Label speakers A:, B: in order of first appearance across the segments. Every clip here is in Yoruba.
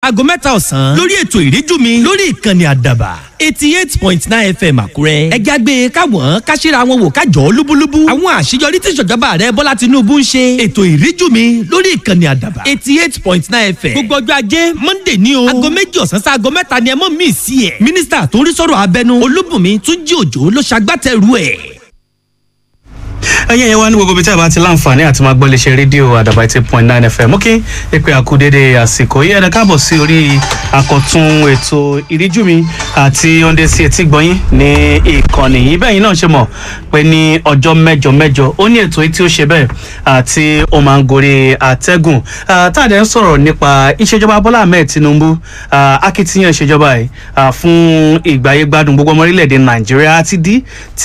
A: aago mẹ́ta ọ̀sán lórí ètò ìríjú mi lórí ìkànnì àdàbà eighty eight point nine fm àkúrẹ́. ẹja gbé e káwọn káṣíra wọn wò kájọ lúbúlúbú. àwọn àṣeyọrí tí ìṣèjọba rẹ bọ́lá tinubu ń ṣe. ètò ìríjú mi lórí ìkànnì àdàbà eighty eight point nine fm. gbogbo ọjọ́ ajé monday ní o. aago méjì ọ̀sán sí aago mẹ́ta ni ẹ mọ̀ mí sí ẹ̀. mínísítà tó ń rí sọ̀rọ̀ abẹnú olúbùnmi túnjí òjò ló ṣagbátẹrù ẹ̀
B: ẹyẹ yẹn wá ní gbogbo ibi tí a bá ti láǹfààní àti máa gbọ́ léṣe rédíò àdàbà eighty point nine fm mú kí ìpè àkúdédé àsìkò yìí ẹ̀dá káàbọ̀ sí orí àkọ́tún ètò ìríjú mi àti oúnjẹ sí etí gbọ́yìn ní ìkànnì yìí bẹ́ẹ̀ yìí náà ṣe mọ̀ pé ní ọjọ́ mẹ́jọ mẹ́jọ ó ní ètò yìí tí ó ṣe bẹ́ẹ̀ àti ó máa ń gorí àtẹ́gùn táàdé ń sọ̀rọ̀ nípa ìṣèjọba bọ́lá ahmed tinubu akitiyan ìṣèjọba yìí fún ìgbáyé gbádùn gbogbo ọmọ orílẹ̀-èdè nàìjíríà àti dí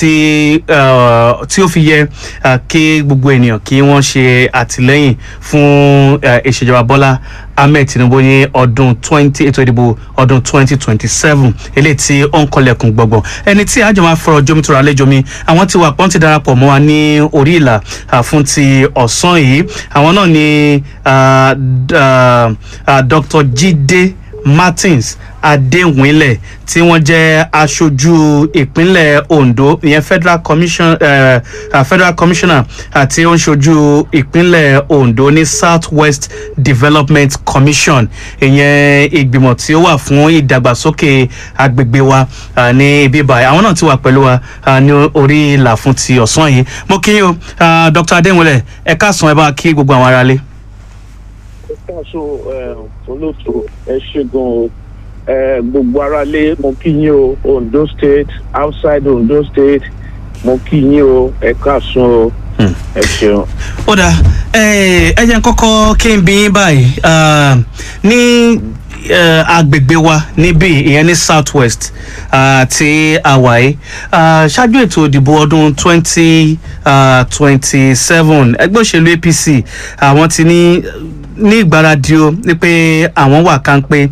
B: tí ó fi yẹ kí gbogbo ènìyàn kí wọ́n ṣe àtìlẹ́yìn fún ìṣèjọba bọ́lá ahmed tinubu ní ọdún twenty ètò ìdìbò ọdún twenty twenty seven eléyìí tí ó ń kọlẹ̀kùn gbọ̀ngbọ̀n ẹni tí àjọ máa fọ̀rọ̀ jomi tóra àlejò mi àwọn tí wà pọ́n ti darapọ̀ mọ́ wa ní orí ìlà fún ti ọ̀sán yìí àwọn náà ni dr jide martins adéwìnlẹ̀ tí wọ́n jẹ́ aṣojú ìpínlẹ̀ ondo ìyẹn federal commission uh, uh, federal commissioner àti ó ń ṣojú ìpínlẹ̀ ondo ní south west development commission ìyẹn ìgbìmọ̀ tí ó wà fún ìdàgbàsókè agbègbè wa uh, ní ibi báyìí àwọn náà ti wà pẹ̀lú wa uh, ní orí ìlà fún ti ọ̀sán yìí mo kí yín o uh, dr adéwìnlẹ̀ ẹ káàsán ẹ bá kí gbogbo àwọn aráalé.
C: ẹ káàsán olóòtú ẹ ṣe gan-an uh, gbogbo aráalé mo kí yín o ondo state outside ondo state mo kí yín o ẹ káàsán o ẹ ṣeun.
B: ó dà ẹ jẹ́ kọ́kọ́ kí n bí yín báyìí ní agbègbè wa níbí ìyẹn ní south west ti àwáyé ṣáájú ètò ìdìbò ọdún twenty twenty seven ẹgbẹ́ òṣèlú apc àwọn ti ní ní ìgbáradì o ní pé àwọn wà kánpé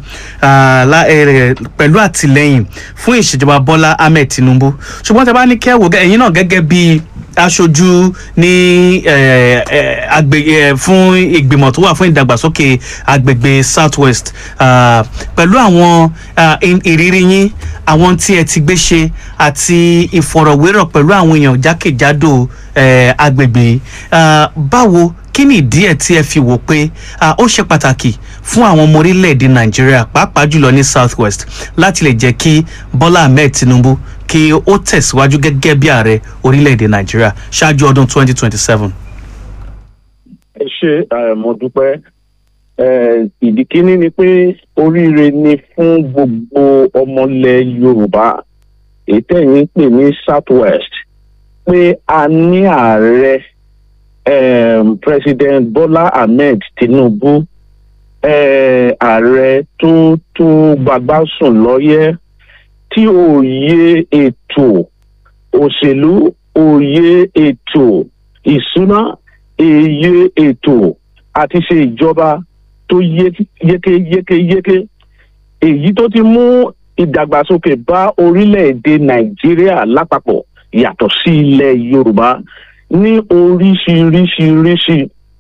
B: pẹ̀lú àtìlẹ́yìn fún ìṣèjọba bọ́lá ahmed tinubu ṣùgbọ́n tẹ bá ní kẹ́wò ẹ̀yin náà gẹ́gẹ́ bí aṣojú ní agbègbè fún ìgbìmọ̀ tó wà fún ìdàgbàsókè agbègbè south west pẹ̀lú àwọn ìrírí yín àwọn tí ẹ ti gbé ṣe àti ìfọ̀rọ̀wérọ̀ pẹ̀lú àwọn èèyàn jákèjádò agbègbè báwo kí ni ìdí ẹ̀ tí ẹ fi wò pé ó ṣe pàtàkì fún àwọn ọmọ orílẹ̀-èdè nàìjíríà pàápàá jùlọ ní south west láti lè jẹ́ kí bọ́lá ahmed tinubu kí ó tẹ̀síwájú gẹ́gẹ́ bí ààrẹ orílẹ̀-èdè nàìjíríà ṣáájú ọdún 2027.
C: ẹ ṣe mo dúpẹ́ ìdí kínní ni pé oríire ni fún gbogbo ọmọlẹ̀ yorùbá èyí tẹ̀yìn ń pè ní south west pé a ní ààrẹ um, president bola ahmed tinubu ààrẹ uh, tó tó gbàgbá sùn lọ́yẹ́ tí òye ètò òṣèlú òye ètò ìsúná èye ètò àti ṣe ìjọba tó yékéyékéyéké èyí tó ti mú ìdàgbàsókè bá orílẹ̀-èdè nàìjíríà lápapọ̀ yàtọ̀ sí ilẹ̀ yorùbá ní oríṣiríṣiríṣi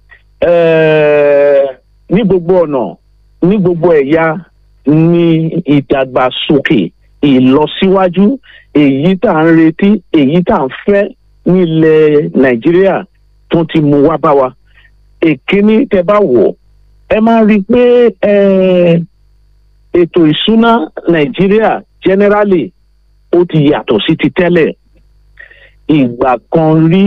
C: ní gbogbo ọ̀nà ní gbogbo ẹ̀yà ní ìdàgbàsókè ìlọsíwájú èyí tá à ń retí èyí tá à ń fẹ́ nílẹ̀ nàìjíríà tó ti mú wá bá wa èkíní tẹ bá wò ẹ máa rí i pé ètò ìsúná nàìjíríà generally ó ti yàtọ̀ sí ti tẹ́lẹ̀ ìgbà kan rí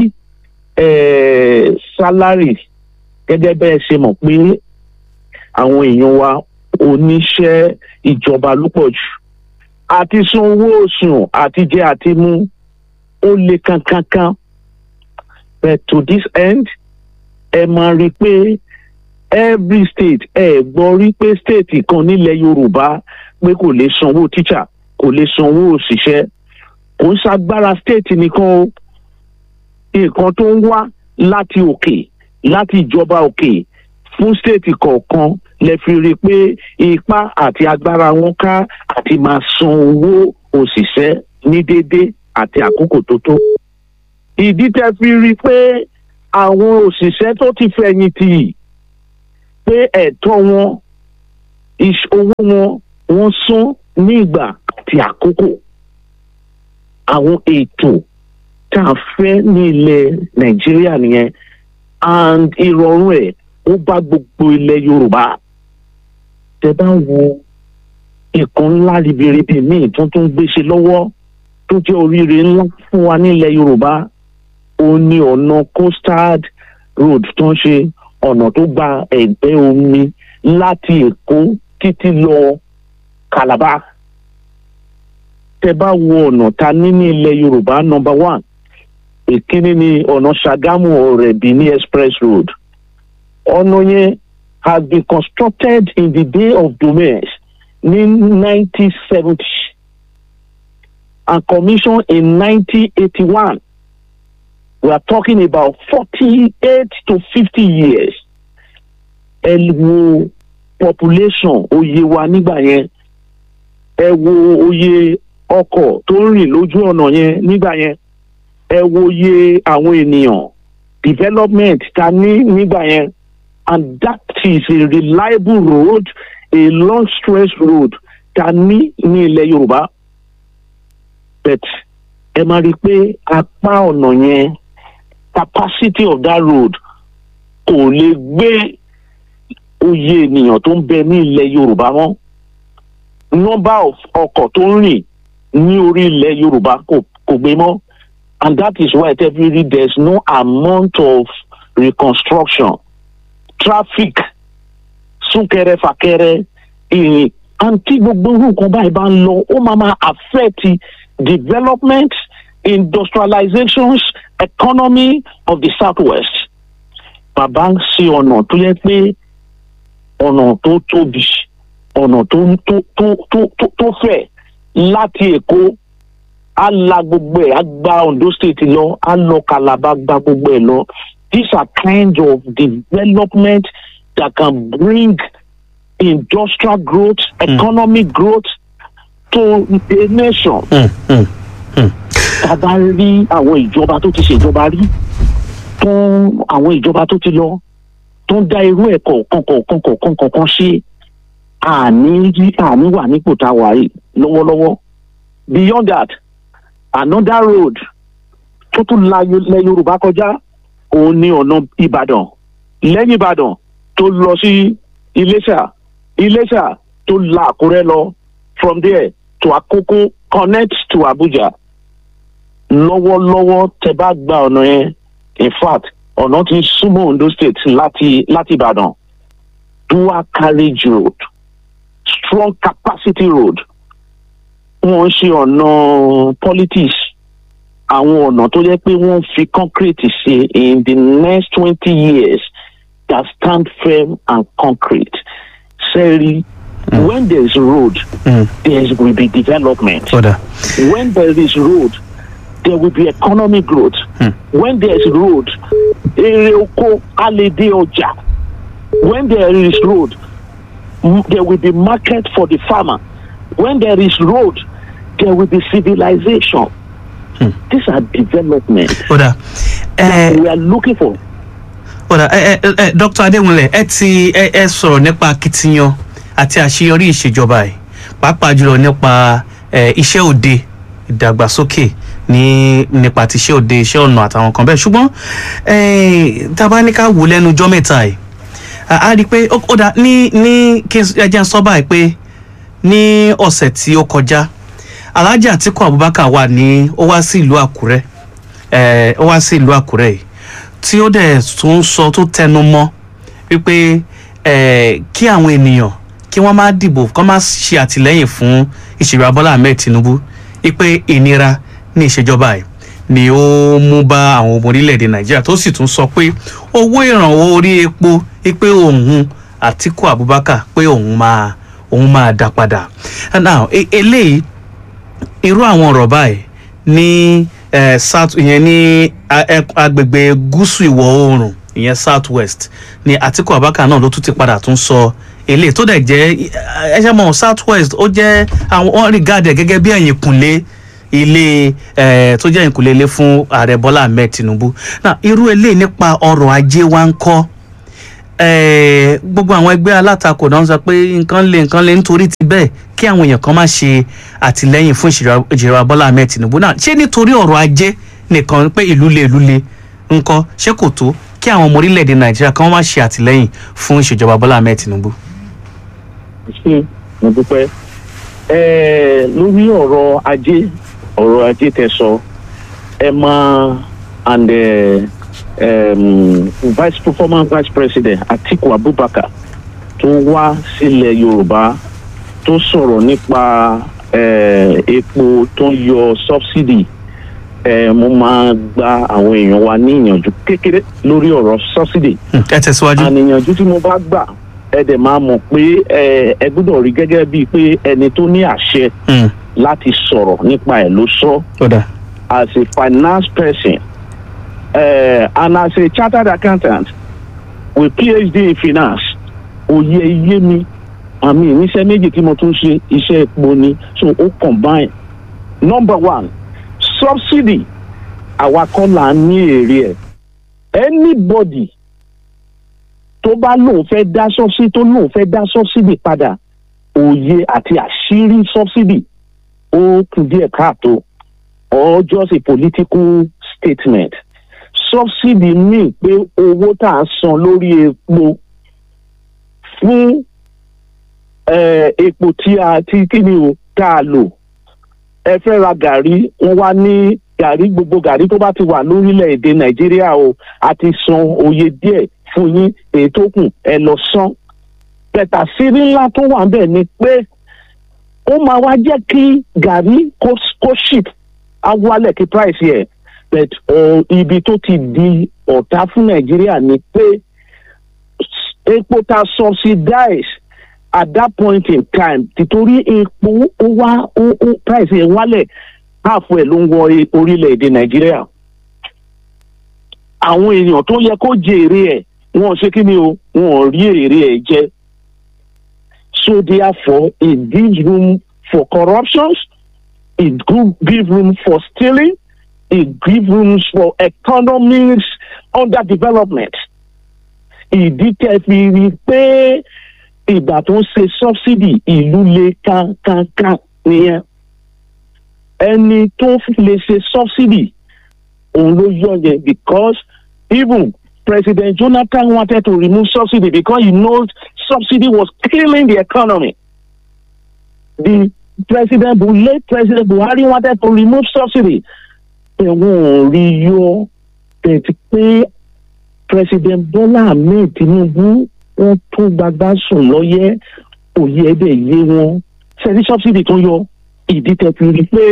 C: sálárì gẹ́gẹ́ bẹ́ẹ̀ ṣe mọ̀ pé àwọn èèyàn wa oníṣẹ́ ìjọba ló pọ̀ jù àti san owó oṣù àti jẹ àti mú ó le kankankan but to this end ẹ máa rí i pé every state ẹ gbọ́ rí pé state kan nílẹ̀ yorùbá pé kò lè sanwó tíṣà kò lè sanwó òṣìṣẹ́ kò ń ṣagbára state nìkan o nǹkan tó ń wá láti òkè láti ìjọba òkè fún state kọ̀ọ̀kan lè fi rí i pé ipá àti agbára wọn ká àti máa san owó òṣìṣẹ́ ní déédé àti àkókò tó tó. ìdí tẹ́ fi rí i pé àwọn òṣìṣẹ́ tó ti fẹ̀yìntì pé ẹ̀tọ́ wọn Iṣ- owó wọn wọ́n san ní ìgbà àti àkókò àwọn ètò tá a fẹ́ ní ilẹ̀ nàìjíríà nìyẹn and ìrọ̀rùn ẹ̀ ó bá gbogbo ilẹ̀ yorùbá tẹ bá wo nǹkan ńlá ribiribi míì tó tún gbéṣe lọ́wọ́ tó jẹ́ oríire ńlá fún wa nílẹ̀ yorùbá ó ní ọ̀nà coastal road tó ń ṣe ọ̀nà tó gba ẹ̀gbẹ́ omi láti èkó títí lọ calabar tẹ bá wo ọ̀nà ta ní ní ilẹ̀ yorùbá number one ìkíní ni ọ̀nà ṣàgámù ọ̀rẹ́bí ní express road ọ̀nà yẹn has been constructed in the day of domains ní nineteen seventy and commissioned in nineteen eighty one we are talking about forty eight to fifty years ẹ wo population oyè wa nígbà yẹn ẹ wo oyè ọkọ̀ tó ń rìn lójú ọ̀nà yẹn nígbà yẹn ẹ wo iye àwọn ènìyàn development ta ní nígbà yẹn and that is a reliable road a long stretch road ta ní ní ilẹ̀ yorùbá but ẹ máa rí i pé apá ọ̀nà yẹn capacity of that road kò lè gbé oyè ènìyàn tó ń bẹ ní ilẹ̀ yorùbá mọ́ number of ọkọ̀ tó ń rìn ní orí ilẹ̀ yorùbá kò kò gbé mọ́ and that is why every there is no amount of reconstruction traffic súnkẹrẹ fàkẹrẹ ìrìn àǹtí gbogbo irú nǹkan báyìí bá ń lọ ó máa máa affect development industrializations economy of the southwest bàbá ń ṣe ọ̀nà tó yẹ pé ọ̀nà tó tóbi ọ̀nà tó tó tó tó tó tó fẹ̀ láti èkó á la gbogbo ẹ̀ á gba ondo state lọ á lọ calabar gba gbogbo ẹ̀ lọ these are kinds of development that can bring industrial growth economic growth to a nation.
B: Mm, mm.
C: tá a bá rí àwọn ìjọba tó ti ṣèjọba rí tó ń àwọn ìjọba tó ti lọ tó ń dá irú ẹ̀ kọ̀ọ̀kan kọ̀ọ̀kan kọ̀ọ̀kan kọ̀ọ̀kan ṣe àní rí àní wà nípò tá a wà yìí lọ́wọ́lọ́wọ́ beyond that another road tó tún la Yo- lẹ yorùbá kọjá òun ni ọ̀nà ìbàdàn lẹ́yìn ìbàdàn tó lọ sí iléṣà iléṣà tó la àkúrẹ́ lọ from there to àkókò connect to abuja lọ́wọ́lọ́wọ́ tẹ bá gba ọ̀nà yẹn in fact ọ̀nà ti súnmọ́ ondo state láti láti ìbàdàn dual carriage road strong capacity road wọ́n ń ṣe ọ̀nà politics àwọn ọ̀nà tó jẹ́ pé wọ́n fi concrete ṣe in the next twenty years that stand firm and concrete sẹ́rí when there is road
B: Mm.
C: there will be development
B: Kódà.
C: when there is road there will be economic growth
B: Hmm.
C: when there is road èrè oko á lè dé ọjà when there is road m- there will be market for the farmer when there is road there will be civilization these are development
B: Kódà. Ẹ
C: we are looking for
B: kódà ẹ ẹ ẹ Dr. Adéwúnlẹ̀ ẹ ti ẹ ẹ sọ̀rọ̀ nípa akitiyan àti àṣeyọrí ìṣèjọba ẹ̀ pàápàá jùlọ nípa ẹ iṣẹ́ òde ìdàgbàsókè ní nípa ti iṣẹ́ òde iṣẹ́ ọ̀nà àtàwọn kan bẹ́ẹ̀ ṣùgbọ́n ẹ tá a bá ní ká wò lẹ́nu ọjọ́ mẹ́ta yìí a a rí i pé ó ó dà ní ní kí n ẹ jẹ́ n sọ báyìí pé ní ọ̀sẹ̀ tí ó kọjá Alhaji Atiku Abubakar wà ní ó wá sí ìlú Àkúrẹ́ ẹ ó wá sí ìlú Àkúrẹ́ yìí tí ó dẹ̀ tún sọ tó tẹnu mọ́ wípé ẹ kí àwọn ènìyàn kí wọ́n má dìbò kí wọ́n má ṣe àtìlẹ́yìn fún ìṣèjọba Bọ́lá Ahmed Tinubu wípé ìnira ní ìṣèjọba yìí ni ó mú bá àwọn ọmọ orílẹ̀-èdè Nàìjíríà tó sì tún sọ pé owó ìrànwọ́ orí epo wípé òun Atiku Abubakar pé òun máa òun máa dá padà now e- eléyìí irú àwọn ọ̀rọ̀ báyìí ní eh, south ìyẹn ní a- ẹ- agbègbè gúúsù ìwọ̀ oòrùn ìyẹn south west ní Atiku Abubakar náà ló tún ti padà tún sọ eléyìí tó dẹ̀ jẹ́ ẹ ṣe mọ̀ south west ó jẹ́ àwọn wọ́n regard ẹ̀ gẹ́gẹ́ bí ẹ̀yìn kùnlé ilé eh, tó jẹ́ ẹ̀yìn kùnlé ilé fún ààrẹ Bọ́lá Ahmed Tinubu náà irú eléyìí nípa ọrọ̀ ajé wa ń kọ́ eh, gbogbo àwọn ẹgbẹ́ alátakò náà ń sọ pé nǹkan lè nǹkan lè nítorí ti bẹ́ẹ̀ kí àwọn èèyàn kan má ṣe àtìlẹ́yìn fún ìṣèjọba ìjọba Bọ́lá Ahmed Tinubu náà ṣé nítorí ọ̀rọ̀ ajé nìkan pé ìlú le ìlú le ńkọ́ ṣé kò tó kí àwọn ọmọ orílẹ̀-èdè Nàìjíríà kan má ṣe àtìlẹ́yìn fún ìṣèjọba Bọ́lá Ahmed Tinubu.
C: ṣé mo dúpẹ́ ẹ lórí ọ̀rọ̀ ajé ọ̀rọ̀ ajé tẹ́ sọ ẹ máa and uh, um, vice performance vice president Atiku Abubakar tó wá sílẹ̀ Yorùbá tó sọ̀rọ̀ nípa eh, epo tó ń yọ subsidy eh, mo máa gba àwọn èèyàn wa ní ìyànjú kékeré lórí ọ̀rọ̀ subsidy
B: Hmm, ẹ tẹ̀síwájú.
C: àníyànjú tí mo bá gbà ẹ dẹ̀ máa mọ̀ pé ẹ ẹ gbọ́dọ̀ rí gẹ́gẹ́ bíi pé ẹni tó ní àṣẹ
B: Hmm,
C: láti sọ̀rọ̀ nípa ẹ̀ ló sọ
B: ó dà.
C: as a finance person uh, and as a chartered accountant with PhD in finance òye iye mi àmì ìníṣẹ́ méjì tí mo tún ṣe iṣẹ́ epo ni so ó combine number one subsidy àwa kọ́ là ń ní èrè ẹ̀ anybody tó bá lóun fẹ́ dá subsidy tó lóun fẹ́ dá subsidy padà òye àti àṣírí subsidy ó kù díẹ̀ káàtó or just a political statement subsidy mean pé owó tá a san lórí epo fún eh, epo tí a ti kí ni o tá a lò ẹ fẹ́ ra gàrí wọ́n wá ní gàrí gbogbo gàrí tó bá ti wà lórílẹ̀‐èdè nàìjíríà o a ti san oye díẹ̀ fún yín èyí tó kù ẹ lọ san bẹ̀tà sírí ńlá tó wà ń bẹ̀ ni pé ó máa wá jẹ́ kí gàrí kó kó ship á wálẹ̀ kí price yẹ but uh, ibi tó ti di ọ̀tá fún nàìjíríà ni pé epo ta subsidize at that point in time títorí epo ó wá ó ó price yẹn wálẹ̀ half ẹ̀ ló ń wọ e- orílẹ̀-èdè nàìjíríà àwọn èèyàn tó yẹ kó jèrè ẹ̀ wọn ò ṣe kí ni o wọn ò rí èrè ẹ̀ jẹ so therefore it gives room for corruptions it go- give room for stealing it give room for economics underdevelopment ìdí tẹ́ fi rí i pé ìgbà tó ń ṣe subsidy ìlú le kankankan nìyẹn ẹni tó lè ṣe subsidy òun ló yọ yẹn because even President Jonathan wanted to remove subsidy because he knows subsidy was killing the economy. The President Bu late President Buhari wanted to remove subsidy. Ẹ̀wọ̀n ò rí yọ bẹ̀tí pé President Bola Ahmed Tinubu wọ́n tún gbagba sùn lọ́yẹ́ òye ẹ̀dẹ̀ yé wọn. Ṣẹ́ni subsidy tó yọ ìdí tẹ̀ fi rí pé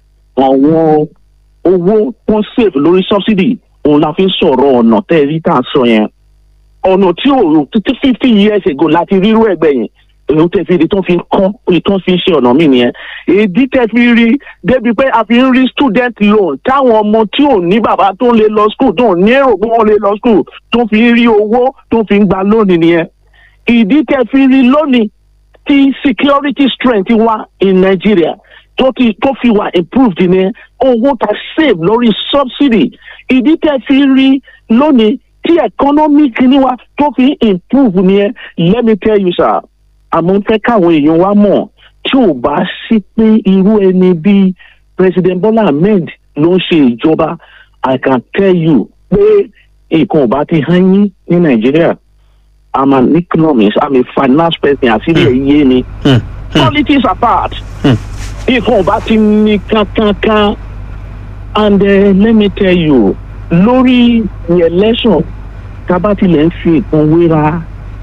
C: àwọn owó wọ́n save lórí subsidy òun la fi ń sọ̀rọ̀ ọ̀nà tẹ́ ẹ rí tá a sọ yẹn ọ̀nà tí ò títí fifty years ago láti rírú ẹ̀gbẹ́ yẹn èyí tẹ́ fi rí tó fi ń kọ́ èyí tó fi ń ṣe ọ̀nà mí nìyẹn èdè tẹ́ fi rí débi pé a fi ń rí student loan táwọn ọmọ tí ò ní bàbá tó ń lè lọ school tó ń ní èrò pé wọ́n lè lọ school tó fi ń rí owó tó fi ń gba lónìí nìyẹn ìdí tẹ́ fi rí lónìí tí security strength wà in Nigeria tó ti tó fi wà improved ni owó ta save lórí subsidy ìdí tẹ́ fi rí lónìí tí economic ni wa tó fi improve ni let me tell you sir àmọ́ fẹ́ káwọn èèyàn wa mọ̀ tí ò bá sí pé irú ẹni bíi president Bola Ahmed ló ń ṣe ìjọba I can tell you pé nǹkan ò bá ti hán yín ní Nàìjíríà I'm an economist I'm a finance person àṣírí ẹ̀ yé mi
B: Hmm, hmm,
C: politics apart
B: Hmm.
C: nǹkan ò bá ti ní kankankan and uh, let me tell you lórí the election tábà tilẹ̀ ń fi nǹkan wéra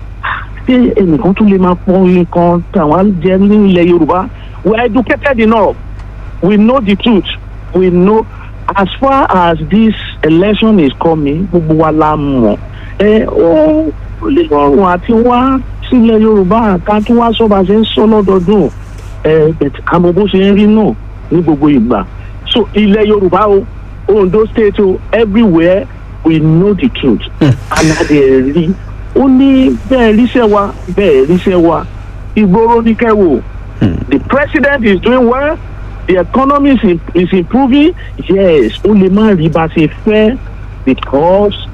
C: ṣé ẹnìkan tún lè máa pọ nǹkan táwọn jẹ ní ilẹ̀ Yorùbá we are educated enough we know the truth we know as far as this election is coming gbogbo wa la mọ̀ ẹ ó lè rọrùn àti wá sílẹ̀ Yorùbá ká tún wá sọ́ba ṣe ń sọ lọ́dọọdún ẹ bẹ̀tẹ̀ àmọ́ bó ṣe ń rí náà ní gbogbo ìgbà so ilẹ̀ Yorùbá o Ondo state o everywhere we know the truth and a dẹ̀ rí ó ní bẹ́ẹ̀ ríṣẹ́ wa bẹ́ẹ̀ ríṣẹ́ wa ìgboro ní kẹ́wò the president is doing well the economy is, im- is improving yes ó lè má rí bá ṣe fẹ́ because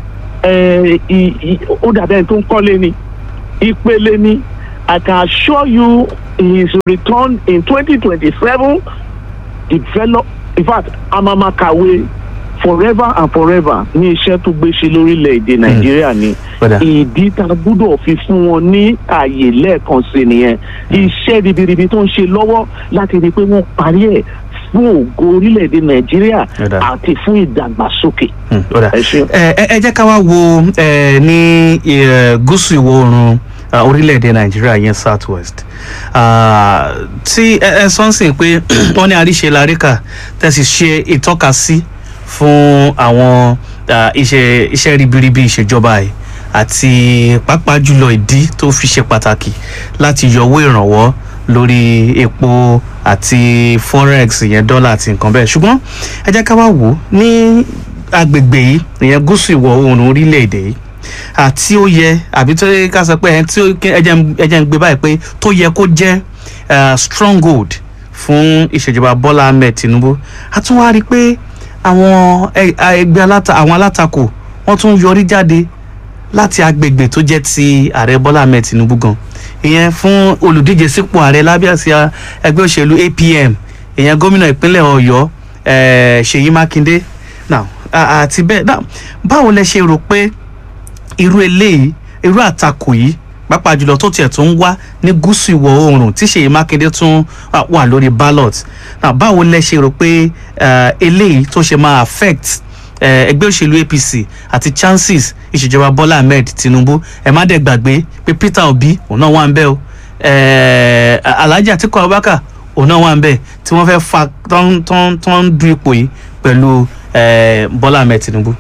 C: ẹ, i- i- ó dàbẹ̀ ẹni tó ń kọ́lé ni ìpele ni I can assure you his return in twenty twenty seven develop in fact amama kàwé forever and forever ní iṣẹ́ tó gbé ṣe lórílẹ̀‐èdè nàìjíríà ni
B: Kódà.
C: ìdí tá a gbúdọ̀ fi fún wọn ní ààyè lẹ́ẹ̀kan sí nìyẹn iṣẹ́ ribiribi tó ń ṣe lọ́wọ́ láti rí i pé wọ́n parí ẹ̀ fún ògo orílẹ̀‐èdè nàìjíríà
B: Kódà.
C: àti fún ìdàgbàsókè.
B: Hmm, ó dà.
C: ẹ ṣeun.
B: ẹ ẹ- ẹ jẹ́ ká wá wo ẹ, ní ẹ, gúúsù ìwọ̀ oòrùn ah, orílẹ̀-èdè nàìjíríà yẹn south west Ah, tí ẹ ẹ sọ ń sìn pé wọ́n ní àríṣe láríkà tẹ̀sí ṣe ìtọ́ka sí fún àwọn ah, iṣẹ́ iṣẹ́ ribiribi ìṣèjọba yìí àti pàápàá jùlọ ìdí tó fi ṣe pàtàkì láti yọwọ́ ìrànwọ́ lórí epo àti forex ìyẹn dọ́là àti nǹkan bẹ́ẹ̀ ṣùgbọ́n ẹ jẹ́ ká wá wò ó ní agbègbè yìí ìyẹn gúúsù ìwọ̀ oòrùn orílẹ̀-èdè yìí àti ó yẹ àbí tó yẹ ká sọ pé ẹni tí ó ẹ jẹ́ n- ẹ jẹ́ ń gbé báyìí pé tó yẹ kó jẹ́ eh, stronghold fún ìṣèjọba Bọ́lá Ahmed Tinubu a tún wá rí i pé àwọn ẹ- ẹgbẹ́ aláta àwọn alátakò wọ́n tún yọrí jáde láti agbègbè tó jẹ́ ti ààrẹ Bọ́lá Ahmed Tinubu gan ìyẹn fún olùdíje sípò ààrẹ lábẹ́ àsíá ẹgbẹ́ òṣèlú APM ìyẹn gómìnà ìpínlẹ̀ Ọ̀yọ́ eh, Ṣèyí Mákindé now a- àti bẹ́ẹ̀ now báwo lẹ ṣe rò pé irú eléyìí irú àtakò yìí pàápàá jùlọ tó tiẹ̀ tún wá ní gúúsù ìwọ̀ oòrùn tí Ṣèyí Mákindé tún ah, wà lórí ballot now báwo lẹ ṣe rò pé eh, eléyìí tó ṣe máa affect eh, ẹgbẹ́ òṣèlú APC àti chances ìṣèjọba Bọ́lá Ahmed Tinubu ẹ má dẹ̀ gbàgbé pé Peter Obi òun náà wà ń bẹ̀ o eh, Alhaji Atiku Abubakar òun náà wà ń bẹ̀ tí wọ́n fẹ́ fa tó ń- tó ń- tó ń du ipò yìí pẹ̀lú eh, Bọ́lá Ahmed Tinubu.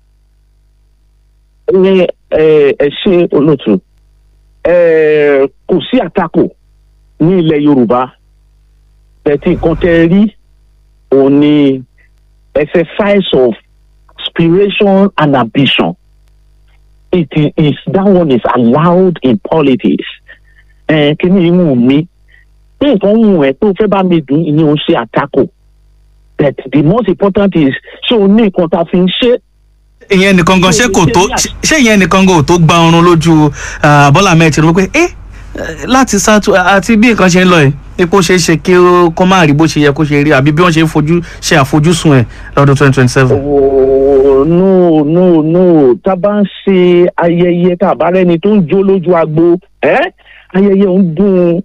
C: ní ẹ ẹ ṣe olóòtú ẹ kò sí àtakò ní ilẹ̀ yorùbá bẹ̀tì nǹkan tẹ́ rí òun ni exercise of aspiration and ambition it is is- that one is allowed in politics ẹ kíní ìwù mi pé nǹkan wù ẹ́ tó fẹ́ bá mi dùn ìyẹn ò ń ṣe àtakò but the most important is ṣé o ní nǹkan tá a fi ń ṣe
B: ìyẹn nìkan gan ṣé kò tó ṣé ìyẹn nìkan gan ò tó gba ọrùn lójú ah, Bọ́lá Ahmed Tinubu pé ẹ láti sátú àti bí nǹkan ṣe ń lọ yìí epo ṣeé ṣe kí ó kó má rí bó ṣe yẹ kó ṣe rí àbí bí wọ́n ṣe ń fojú ṣe àfojúsùn ẹ̀ lọ́dún twenty twenty seven.
C: Oh, no no no tá a bá ń ṣe ayẹyẹ tá a bá rẹni tó ń jó lójú agbo ẹ ayẹyẹ ń dùn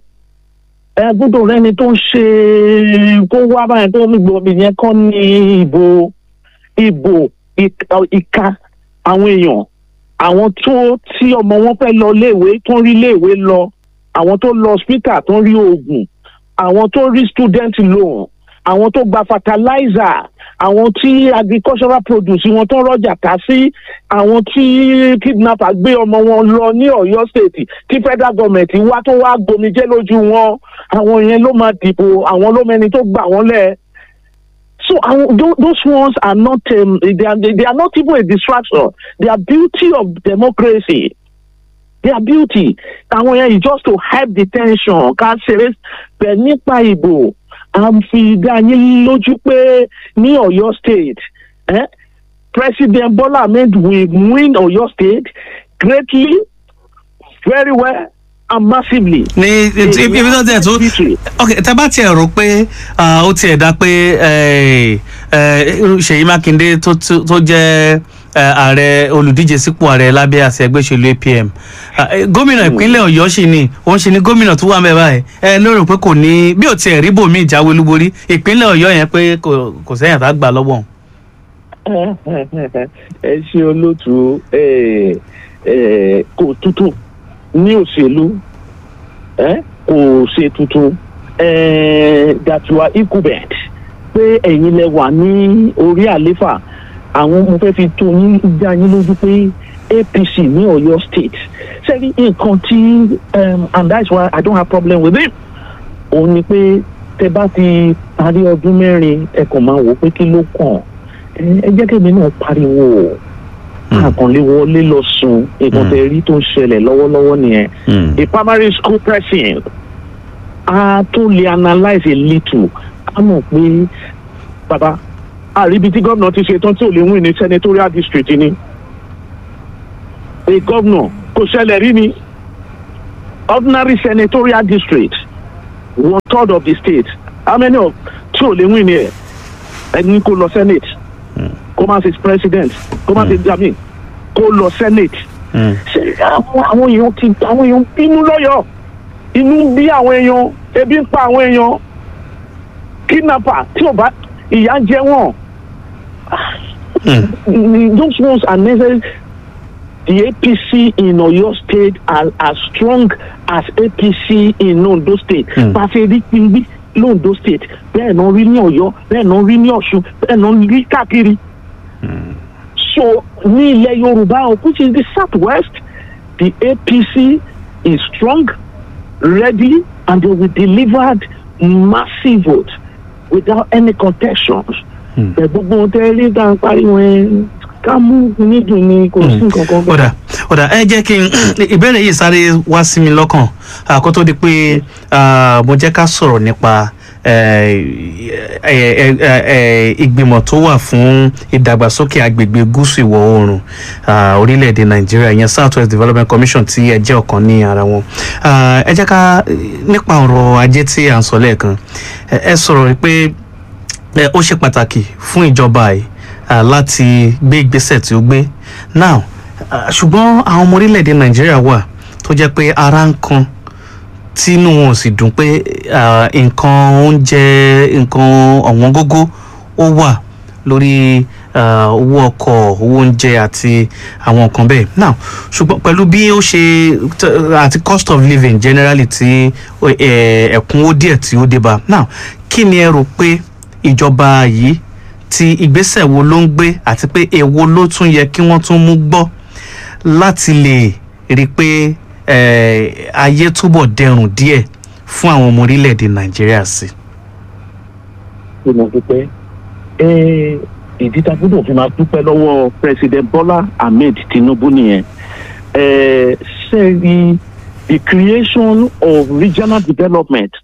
C: ẹ gbọ́dọ̀ rẹni tó ń ṣe kó wá báyìí tó ń gbọ́ ìyẹn kọ́ ní ìbò ìbò ìka ìka àwọn èèyàn àwọn tó tí ọmọ wọn fẹ́ lọ léèwé tó ń rí léèwé lọ àwọn tó lọ hospital tó ń rí oògùn àwọn tó rí student loan àwọn tó gba fertilizer àwọn tí agricultural produce wọn tó rọjà ká sí àwọn tí kidnapper gbé ọmọ wọn lọ ní Ọ̀yọ́ state tí federal government wá tó wá gbomijé lójú wọn àwọn yẹn ló máa dìbò àwọn ló mẹni tó gbà wọn lẹ so àwọn tho- those ones are not um, they, are, they are not even a distraction they are beauty of democracy their beauty àwọn yẹn is just to hype the tension ká ṣeré bẹ̀ nípa ìbò à ń fi dá yín lójú pé ní Ọ̀yọ́ state eh, President Bola Ahmed will win Ọ̀yọ́ state greatly very well and massively.
B: ní ibi tó tiẹ̀ tó
C: Victory.
B: ok tẹ bá tiẹ̀ rò pé ah, ó tiẹ̀ dá pé eh, eh, irú Ṣèyí Mákindé tó tó- tó jẹ́ eh, ààrẹ olùdíje sípò ààrẹ lábẹ́ àṣẹ ẹgbẹ́ òṣèlú APM Ah, eh, gómìnà ìpínlẹ̀ Ọ̀yọ́ sì ni òun ṣe ni gómìnà tó wà ń bẹ̀ báyìí ẹ lérò pé kò ní bí ò tiẹ̀ rí bòmí ìjáwé olúborí ìpínlẹ̀ Ọ̀yọ́ yẹn pé kò kò sẹ́yìn tá gbà lọ́wọ́ òun.
C: ẹ ṣe olóòtú ẹ ẹ kò tuntun ní òṣèlú ẹ kò ṣe tuntun ẹ that you are incumbent pé ẹ̀yin lẹ wà ní orí àléfà àwọn mo fẹ́ fi tó yín dá yín lójú pé APC ní Ọ̀yọ́ state sẹ́ni nǹkan tí um, and that's why I don't have problem with it òun ni pé tẹ bá ti parí ọdún mẹ́rin ẹ kàn máa wò pé kí ló kàn ẹ ẹ jẹ́ kẹ́mi náà pariwo àkànlé wọlé lọ sùn nǹkan tẹ rí tó ń ṣẹlẹ̀ lọ́wọ́lọ́wọ́ nìyẹn a primary school person a tó lè analyse a little a mọ̀ pé bàbá àríbi tí gómìnà ti ṣe tán tí ò lè win ní senatorial district ni a governor kò ṣẹlẹ̀ rí mi ordinary senatorial district one third of the state how many of tí ò lè win ni ẹ ẹni kó lọ senate kó má ṣe president kó má ṣe jamin kó lọ senate
B: Mm.
C: ṣe àwọn àwọn èèyàn ti àwọn èèyàn bínú lọ́yọ̀ inú bí àwọn èèyàn ebi ń pa àwọn èèyàn kidnapper tí ò bá ìyà jẹ wọ́n
B: Mm.
C: those ones are necessary the apc in oyo state are as strong as apc in ondo state
B: Hmm.
C: pàṣẹ rí pínpín londo state bẹ́ẹ̀ náà rí ní ọ̀yọ́ bẹ́ẹ̀ náà rí ní ọ̀ṣun bẹ́ẹ̀ náà rí káàkiri so ní ilẹ̀ yorùbá o which is the south west the apc is strong ready and they will deliver massive vote without any contestations.
B: Hmm.
C: ẹ gbogbo ohun tẹ́ rí tá à ń pariwo ẹ ká mú nídùn ni kò sí nǹkan kan bẹ́ẹ̀.
B: ọ̀dà ọ̀dà ẹ jẹ́ kí n ìbéèrè yìí sáré wá sí mi lọ́kàn ah, kó tó di pé ah, mo jẹ́ ká sọ̀rọ̀ nípa eh, eh, eh, eh, eh, ìgbìmọ̀ tó wà fún ìdàgbàsókè agbègbè gúúsù ìwọ̀ oòrùn ah, orílẹ̀-èdè nàìjíríà ìyẹn south west development commission tí ẹ jẹ́ ọ̀kan ní ara wọn Ah, ẹ jẹ́ ká nípa ọ̀rọ̀ ajé tí à ń sọ lẹ́ẹ̀kan ẹ ẹ sọ̀rọ̀ pé ẹ, ó ṣe pàtàkì fún ìjọba yìí ah, láti gbé ìgbésẹ̀ tí ó gbé now ah, ṣùgbọ́n àwọn ọmọ orílẹ̀-èdè nàìjíríà wà tó jẹ́ pé ara ń kan tínú wọn ò sì dùn pé ah, nǹkan oúnjẹ nǹkan ọ̀wọ́n gógó ó wà lórí ah, owó ọkọ̀ owó oúnjẹ àti àwọn nǹkan bẹ́ẹ̀ now ṣùgbọ́n pẹ̀lú bí ó ṣe t- àti cost of living generally tí eh, ẹ̀kúnwó díẹ̀ tí ó dé bá now kí ni ẹ rò pé ìjọba yìí ti ìgbésẹ̀ wo ló ń gbé àti pé èwo ló tún yẹ kí wọ́n tún mú gbọ́ láti lè rí i pé eh, ayé túbọ̀ dẹrùn díẹ̀ fún àwọn ọmọ orílẹ̀-èdè nàìjíríà sí.
C: pé mo dúpẹ́ ẹ ìdí tá a gbọ́dọ̀ fi máa dúpẹ́ lọ́wọ́ president bola ahmed tinubu nìyẹn ẹ sẹ́ẹ̀rì the creation of regional development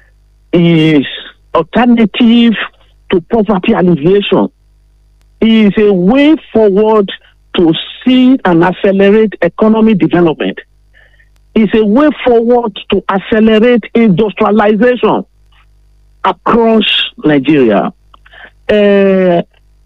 C: is alternative to poverty alleviation is a way forward to see and accelerate economic development is a way forward to accelerate industrialization across Nigeria. Uh,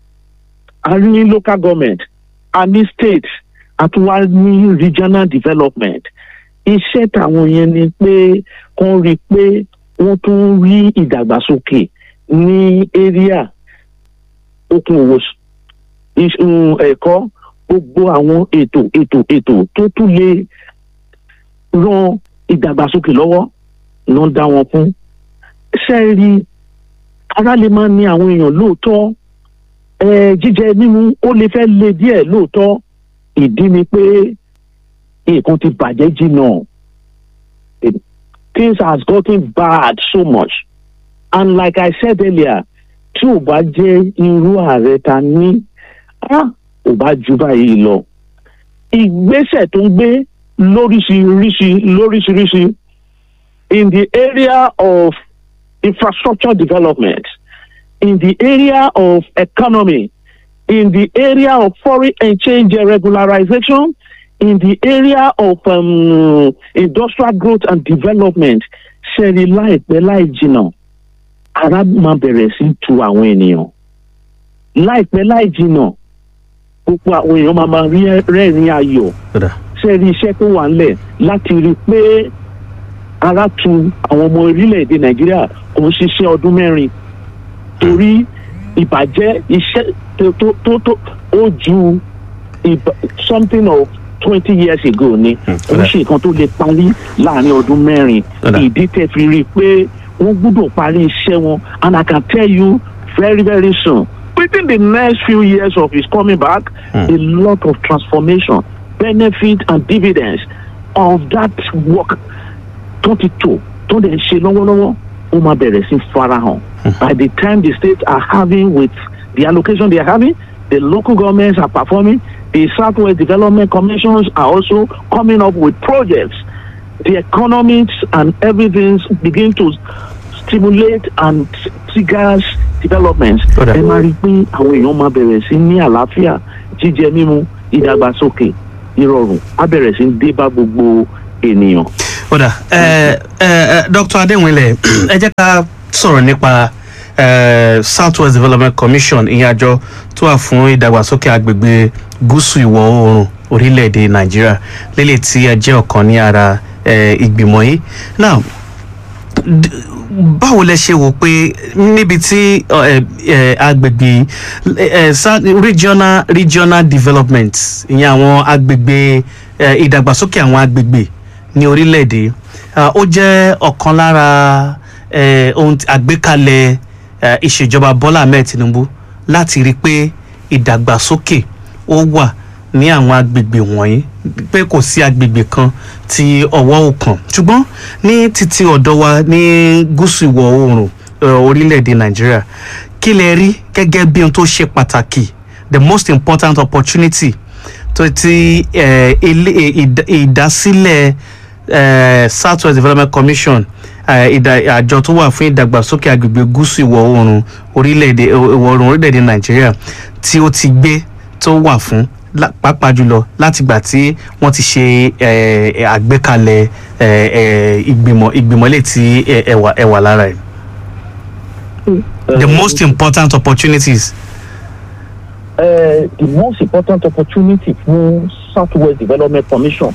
C: a ní local government, a ní state, a tún wá ní regional development. Iṣẹ́ tàwọn yẹn ni pé kán rí i pé wọ́n tún rí ìdàgbàsókè ní area okòwò is- um, ẹ̀kọ́ gbogbo àwọn ètò ètò ètò tó tún lè ran ìdàgbàsókè lọ́wọ́ ló ń dá wọn fún ṣe é rí ara lè máa ní àwọn èèyàn lóòótọ́ ẹ jíjẹ mímu ó lè fẹ́ le díẹ̀ lóòótọ́ ìdí ni pé nǹkan ti bàjẹ́ jìnnà things has gotten bad so much and like I said earlier tí ò bá jẹ́ irú ààrẹ ta ní á ò bá ju báyìí lọ ìgbésẹ̀ tó ń gbé lóríṣiríṣi lóríṣiríṣi in the area of infrastructure development, in the area of economy, in the area of foreign exchange regularization, in the area of um, industrial growth and development, ṣẹ́ni láìpẹ́ láì jìnnà, ara máa bẹ̀rẹ̀ sí tu àwọn ènìyàn. Láìpẹ́ láì jìnnà, gbogbo àwọn èèyàn máa máa rí rẹ́rìn ayọ̀
B: ọ̀dà
C: ṣẹ́ni iṣẹ́ tó wà ńlẹ̀ láti rí i pé ara tu àwọn ọmọ orílẹ̀-èdè nàìjíríà kò ń ṣiṣẹ́ ọdún mẹ́rin torí ìbàjẹ́ iṣẹ́ tó tó tó tó ó ju ìbà- something of twenty years ago ni kò ń ṣe nǹkan tó lè parí láàrin ọdún mẹ́rin
B: Ọ̀dà.
C: ìdí tẹ̀ fi rí i pé wọ́n gbọ́dọ̀ parí iṣẹ́ wọn and I can tell you very very soon within the next few years of his coming back
B: Hmm.
C: a lot of transformation benefit and dividends of that work tó ti tò tó dẹ̀ ń ṣe lọ́wọ́lọ́wọ́ ó máa bẹ̀rẹ̀ sí farahàn. by the time the states are having with the allocation they are having the local governments are performing the southwest development commissions are also coming up with projects the economics and everything begin to stimulate and triggers developments.
B: Ó dà.
C: ẹ máa rí i pé àwọn èèyàn máa bẹ̀rẹ̀ sí ní àlàáfíà jíjẹ mímu ìdàgbàsókè ìrọ̀rùn á bẹ̀rẹ̀ sí ń dé bá gbogbo ènìyàn.
B: kódà ẹ ẹ ẹ dr adéwìnlẹ ẹ jẹ́ ká sọ̀rọ̀ nípa eh, southwest development commission ìyẹn àjọ tó wà fún ìdàgbàsókè agbègbè gúúsù ìwọ̀ oòrùn orílẹ̀-èdè nàìjíríà lélẹ̀ tí ẹ jẹ́ ọ̀kan ní ara eh, ìgbìmọ̀ yìí now d- báwo lẹ ṣe wò pé níbi tí ọ, ẹ, ẹ, agbègbè ẹ, sa- regional regional development ìyẹn àwọn agbègbè ẹ, ìdàgbàsókè àwọn agbègbè ní orílẹ̀-èdè ah, ó jẹ́ ọ̀kan lára ẹ, ohun tí- àgbékalẹ̀ ẹ, ìṣèjọba bọ́lá ahmed tinubu láti rí i pé ìdàgbàsókè ó wà ní àwọn agbègbè wọ̀nyí pé kò sí agbègbè kan tí ọwọ́ ò kàn ṣùgbọ́n ní títí ọ̀dọ̀ wa ní gúúsù ìwọ̀ oòrùn ẹ, orílẹ̀-èdè nàìjíríà kí lẹ rí gẹ́gẹ́ bí ohun tó ṣe pàtàkì the most important opportunity tó ti ẹ, ilé- ẹ, ìdá- ìdásílẹ̀ ẹ, southwest development commission ẹ, ìdá- àjọ tó wà fún ìdàgbàsókè agbègbè gúúsù ìwọ̀ oòrùn orílẹ̀-èdè ìwọ̀ oòrùn orílẹ̀-èdè nàìjíríà tí ó ti gbé tó wà fún lá- pàápàá jùlọ látìgbà tí wọ́n ti ṣe ẹ, ẹ, àgbékalẹ̀ ẹ, ẹ, ìgbìmọ̀ ìgbìmọ̀ lè ti ẹ, ẹwà ẹwà lára ẹ̀. the most important opportunities.
C: uh, the most important opportunity fún southwest development commission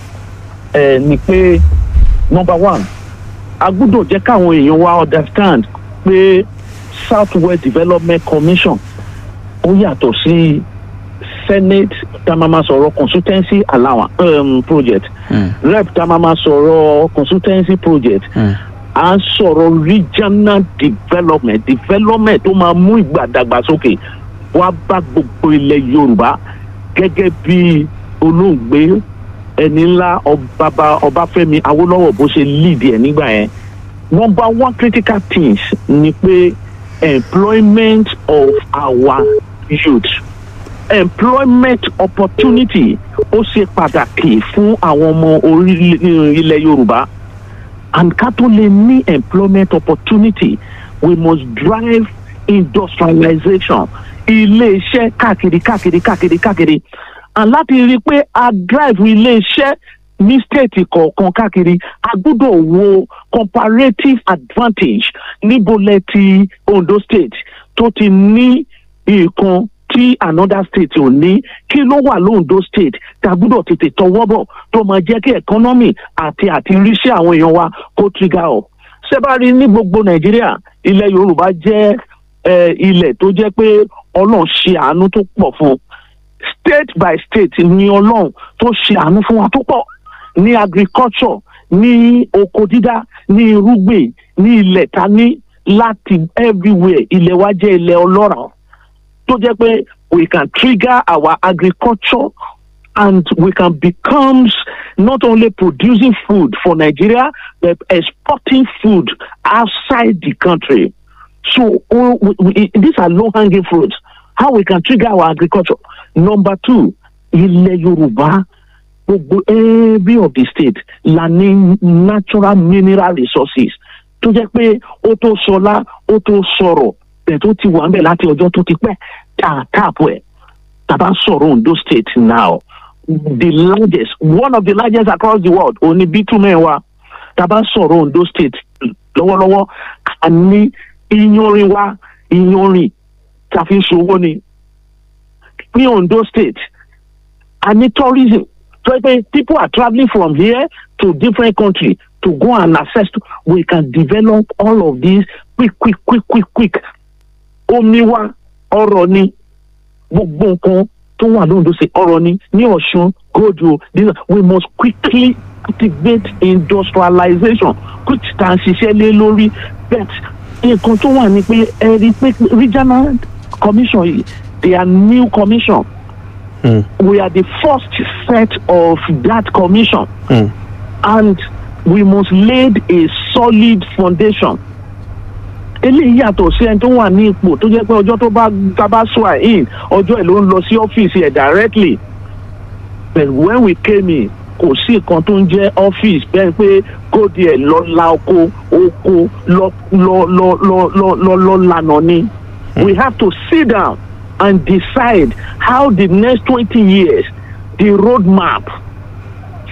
C: uh, ni pé number one a gbúdọ̀ jẹ́ káwọn èèyàn wa understand pé southwest development commission ó yàtọ̀ sí senate tamama sọ̀rọ̀ consultancy allowance um, project
B: Mm.
C: rep tamama sọ̀rọ̀ consultancy project
B: Mm.
C: à ń sọ̀rọ̀ regional development development tó máa mú ìgbàdàgbàsókè wá bá gbogbo ilẹ̀ yorùbá gẹ́gẹ́ bí olóògbé ẹni ńlá ọbaba ọbáfẹ́mi awólọ́wọ̀ bó ṣe lead ẹ̀ nígbà yẹn number one critical things ni pé employment of our youth employment opportunity ó ṣe pàtàkì fún àwọn ọmọ orílẹ̀ ilẹ̀ yorùbá and ká tó lè ní employment opportunity we must drive industrialization ilé-iṣẹ́ káàkiri káàkiri káàkiri káàkiri and láti rí i pé a drive ilé-iṣẹ́ ní state kọ̀ọ̀kan káàkiri a gbọ́dọ̀ wo comparative advantage níbo lẹ ti ondo state tó ti ní nǹkan tí another state ò ní kí ló wà lóńdó state tá a gbọ́dọ̀ tètè tọwọ́ bọ̀ tó máa jẹ́ kí economy àti àti ríṣẹ́ àwọn èèyàn wa kó trigger up. sẹ́bàárì ní gbogbo nàìjíríà ilẹ̀ yorùbá jẹ́ eh, ilẹ̀ tó jẹ́ pé ọlọ́run ṣe àánú tó pọ̀ fún un state by state ni ọlọ́run tó ṣe àánú fún wa tó pọ̀ ní agriculture ní oko dídá ní irúgbìn ní ilẹ̀ ta ní láti everywhere ilẹ̀ wa jẹ́ ilẹ̀ ọlọ́ràá tó jẹ́ pé we can trigger our agriculture and we can become not only producing food for Nigeria but exporting food outside the country. So oh, we, we, these are low hanging fruits. How we can trigger our agriculture. Number two, ilẹ̀ Yorùbá gbogbo every of the state la ní natural mineral resources tó jẹ́ pé ó tó sọlá ó tó sọ̀rọ̀ bẹ́ẹ̀ tó ti wà ń bẹ̀ láti ọjọ́ tó ti pẹ́ tá a tààpù ẹ̀ tàbá sọ̀rọ̀ Ondo state now the largest one of the largest across the world òní bitumen wa tàbá sọ̀rọ̀ Ondo state lọ́wọ́lọ́wọ́ a ní iyanrin wa iyanrin tàfi ń ṣòwò ni ní Ondo state a ní tourism so pé people are travelling from here to different countries to go and access to we can develop all of these quick quick quick quick quick omi wa ọrọ̀ ni gbogbo nǹkan tó wà lóńdó ṣe ọrọ̀ ni ní ọ̀ṣun gojo these are- we must quickly activate industrialization quick tá à ń ṣiṣẹ́ lé lórí bet nǹkan tó wà ní pé ẹ rí i pé regional commission yìí they are new commission
B: Mm.
C: we are the first set of that commission
B: Mm.
C: and we must lay a solid foundation. eléyìí yàtọ̀ sí ẹni tó wà ní ipò tó jẹ́ pé ọjọ́ tó bá tá bá swear in ọjọ́ ẹ̀ ló ń lọ sí ọ́fíìsì ẹ̀ directly but when we came in kò sí nǹkan tó ń jẹ́ ọ́fíìsì bẹ́ẹ̀ pé kó díẹ̀ lọ la oko oko lọ lọ lọ lọ lọ lọ lọ lànà ni we have to sit down and decide how the next twenty years the road map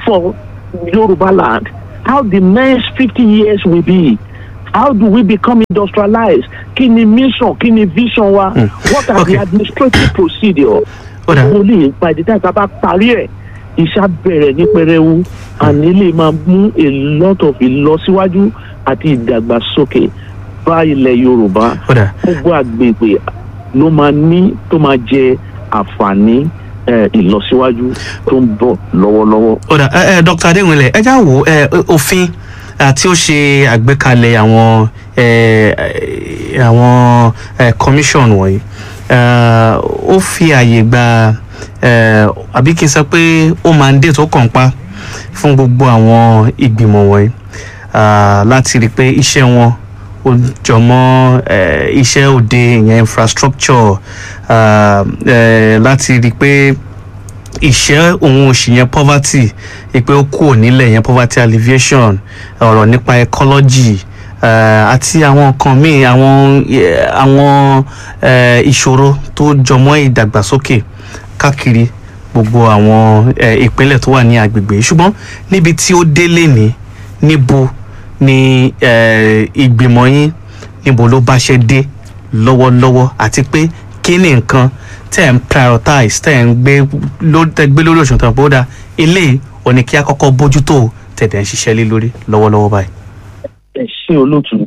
C: for Yoruba land, how the next 50 years will be. How do we become industrialized? Kí ni mission? Kí ni vision wa? What are
B: Okay.
C: the administrative procedure?
B: Ó dà.
C: Mo lè by the time tá a bá parí ẹ̀, iṣẹ́ á bẹ̀rẹ̀ ní pẹrẹwu. Àní lè máa mú a lot of ìlọsíwájú àti ìdàgbàsókè bá ilẹ̀ Yorùbá.
B: ó dà
C: Gbogbo àgbègbè ló máa ní tó máa jẹ àǹfààní eh, ìlọsíwájú tó ń bọ̀ lọ́wọ́lọ́wọ́.
B: ó dà ẹ ẹ dr adéwìnlẹ ẹ já wo ẹ òfin eh, tí ó ṣe àgbékalẹ̀ àwọn ẹ ẹ, àwọn ẹ commission wọ̀nyí eh, ó fi àyè gba ẹ àbí kí n sọ pé ó mandate ó kàn pa fún gbogbo àwọn ìgbìmọ̀ wọ̀nyí ah, láti rí i pé iṣẹ́ wọn ó jọmọ́ eh, iṣẹ́ òde ìyẹn infrastructure ah, eh, láti rí i pé ìṣẹ́ òun òṣì yẹn poverty ìpè ó kúrò nílẹ̀ yẹn poverty alleviation ọ̀rọ̀ nípa ecology eh, àti àwọn nǹkan míì àwọn eh, àwọn eh, ìṣòro tó jọmọ́ ìdàgbàsókè káàkiri gbogbo àwọn eh, ìpínlẹ̀ tó wà ní agbègbè yìí. ṣùgbọ́n níbi tí ó délé ní níbo ni eh, ìgbìmọ̀ yín níbo ló bá ṣe dé lọ́wọ́lọ́wọ́ àti pé kí ni nǹkan tẹ́ ẹ̀ ń prioritize tẹ́ ẹ̀ ń gbé ló- tẹ́ ẹ gbé lórí òṣùwọ̀n tó ń bó dáa ilé òní kí a kọ́kọ́ bójútó tẹ̀dẹ̀ ń ṣiṣẹ́ lé lórí lọ́wọ́lọ́wọ́ báyìí.
C: ẹ ṣe olóòtú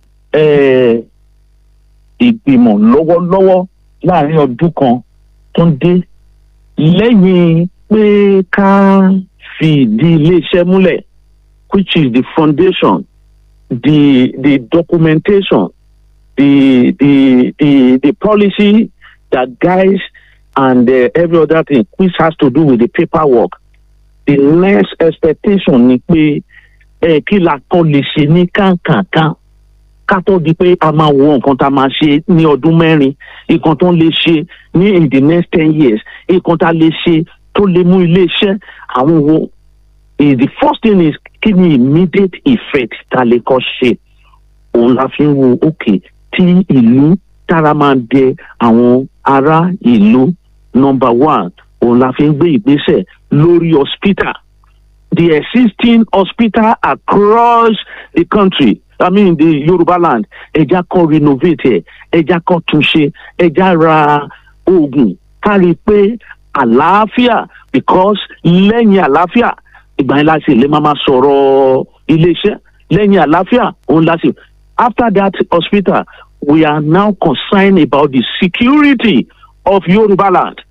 C: ẹ ìgbìmọ̀ lọ́wọ́lọ́wọ́ láàrin ọdún kan tó ń dé lẹ́yìn pé ká fi ìdí iléeṣẹ́ múlẹ̀ which is the foundation the the documentation the the the the policy that guides and uh, every other thing which has to do with the paperwork the next expectation ni pé ẹ kí la kàn lè ṣe ní kánkànkán ká tó di pé a máa wo nǹkan tá a máa ṣe ní ọdún mẹ́rin nǹkan tó ń lè ṣe ní in the next ten years nǹkan tá a lè ṣe tó lè mú iléeṣẹ́ àwọn wo eh, the first thing is kí ni immediate effect tá a lè kọ́ ṣe òun la fi ń wo òkè tí ìlú tára máa dẹ àwọn ará ìlú number one òun la fi ń gbé ìgbésẹ̀ lórí hospital the existing hospital across the country i mean the yoruba land ẹja kan renovate ẹ ẹja kan túnṣe ẹja ra oògùn kárí pé àlàáfíà because lẹ́yìn àlàáfíà ìgbà yẹn láti lè máa ma sọ̀rọ̀ iléeṣẹ́ lẹ́yìn àlàáfíà òun láti after that hospital we are now concerned about the security of yoruba land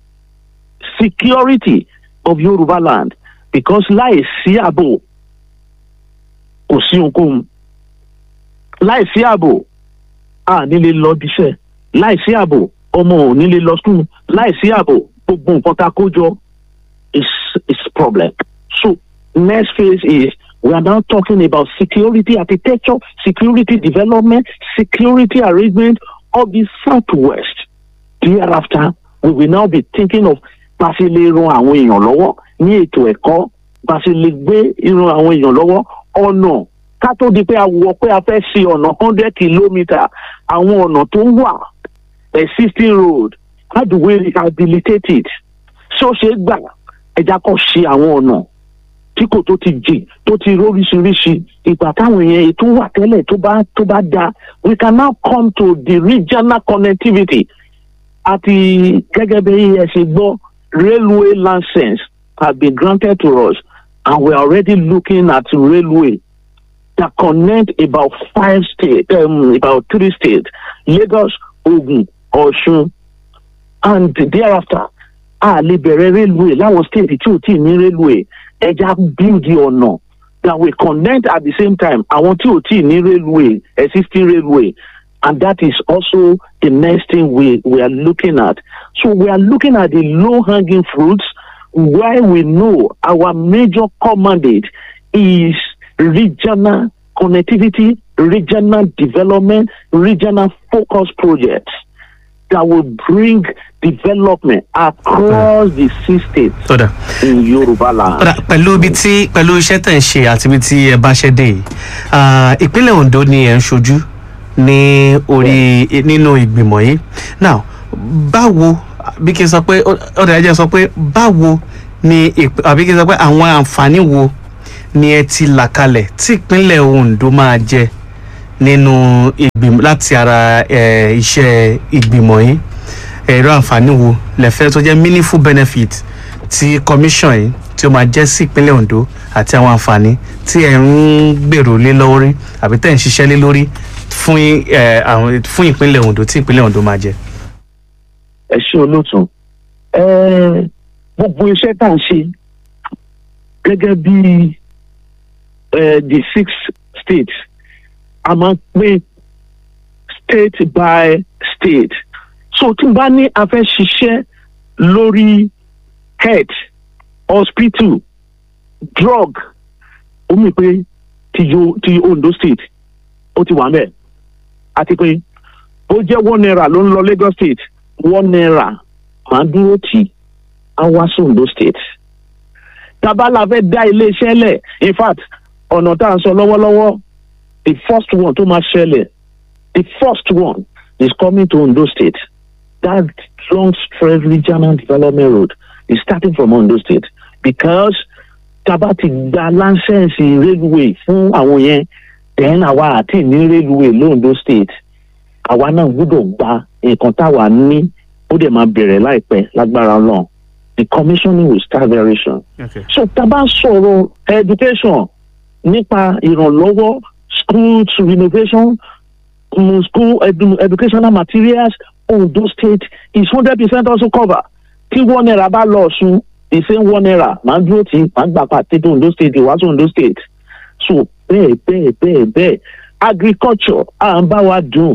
C: security of yoruba land because láì sí ààbò kò sí ohunkóhun láì sí ààbò a nílé lọ bíṣẹ́ láì sí ààbò ọmọ ò nílé lọ skul láì sí ààbò gbogbo nǹkan tá a kó jọ is is problem so next phase is we are now talking about security architecture security development security arrangement of the southwest thereafter we will now be thinking of bá a ṣe lè ran àwọn èèyàn lọ́wọ́ ní ètò ẹ̀kọ́ bá a ṣe lè gbé ran àwọn èèyàn lọ́wọ́ ọ̀nà ká tó di pé a wọ pé a fẹ́ ṣe ọ̀nà hundred kilometre àwọn ọ̀nà tó ń wà existing road how do we rehabilitate it ṣé ó ṣe é gbà ẹja kọ́ ṣe àwọn ọ̀nà tí kò tó ti jìn tó ti róríṣiríṣi ìgbà táwọn èèyàn ètò wà tẹ́lẹ̀ tó bá tó bá da we can now come to the regional connectivity àti gẹ́gẹ́ bí ẹ ṣe gbọ́ railway license have been granted to us and we are already looking at railway that connect about five states um, about three states Lagos Ogun Ọ̀ṣun and thereafter a lè bẹ̀rẹ̀ railway láwọn state tí ò tí ì ní railway ẹja build the ọ̀nà that will connect at the same time àwọn tí ò tí ì ní railway existing railway and that is also the next thing we, we are looking at. So we are looking at the low hanging fruits where we know our major commandate is regional connectivity, regional development, regional focus projects that will bring development across the six states
B: sọdà
C: in Yoruba land.
B: sọdà pẹ̀lú ibi tí pẹ̀lú iṣẹ́ tẹ̀ ń ṣe àti ibi tí ẹ bá ṣẹ́ dé yìí ah, ìpínlẹ̀ Ondo ni ẹ̀ ń ṣojú ní orí nínú ìgbìmọ̀ yìí now báwo bí kí n sọ pé ọ̀dà ẹ̀jẹ̀ sọ pé báwo ni ìp- àbí kí n sọ pé àwọn àǹfààní wo ni ẹ ti là kalẹ̀ tí ìpínlẹ̀ Ondo máa jẹ nínú ìgbìmọ̀ láti ara eh, iṣẹ́ ìgbìmọ̀ yìí ẹ̀rọ àǹfààní wo lẹ́fẹ́ tó jẹ́ meaningful benefit tí commission yìí tí ó máa jẹ́ sí ìpínlẹ̀ Ondo àti àwọn àǹfààní tí ẹ̀ ń gbèrò lé lórí àbí tẹ̀ ń ṣiṣẹ́ lé lórí fún eh, àwọn fún ìpínlẹ̀ Ondo tí ìpínlẹ̀ Ondo máa jẹ.
C: ẹ ṣe olóòtú ẹ gbogbo iṣẹ́ tá à ń ṣe gẹ́gẹ́ bí ẹ the six states a máa ń pín state by state so tí n bá ní a fẹ́ ṣiṣẹ́ lórí health hospital drug ó mì pé ti yo ti Ondo state ó ti wà mẹ́ẹ̀ àti pé bó jẹ́ one naira ló ń lọ Lagos state one naira máa dúró tì á wá sí Ondo state tabala fẹ́ dá iléeṣẹ́ lẹ̀ in fact ọ̀nà tá à ń sọ lọ́wọ́lọ́wọ́ the first one tó máa ṣẹlẹ̀ the first one is coming to Ondo state that long stretch regional development road is starting from Ondo state because taba ti gba láńsẹ̀nsì railway fún àwọn yẹn then àwa àti ní railway londo state àwa náà gbọ́dọ̀ gba nǹkan táwa ní ó dẹ̀ máa bẹ̀rẹ̀ láìpẹ́ lágbára Ọlọ́run the commissioning will start very soon.
B: Okay.
C: so tá a bá sọ̀rọ̀ education nípa ìrànlọ́wọ́ school renovation um, school edu educational materials Ondo state is hundred percent also cover tí one naira bá lọ Ọ̀ṣun the same one naira máa ń dúró tí máa ń gbà pàtẹ́ tó Ondo state wá sí Ondo state so bẹ́ẹ̀ bẹ́ẹ̀ bẹ́ẹ̀ bẹ́ẹ̀ agriculture à ń bá wa dùn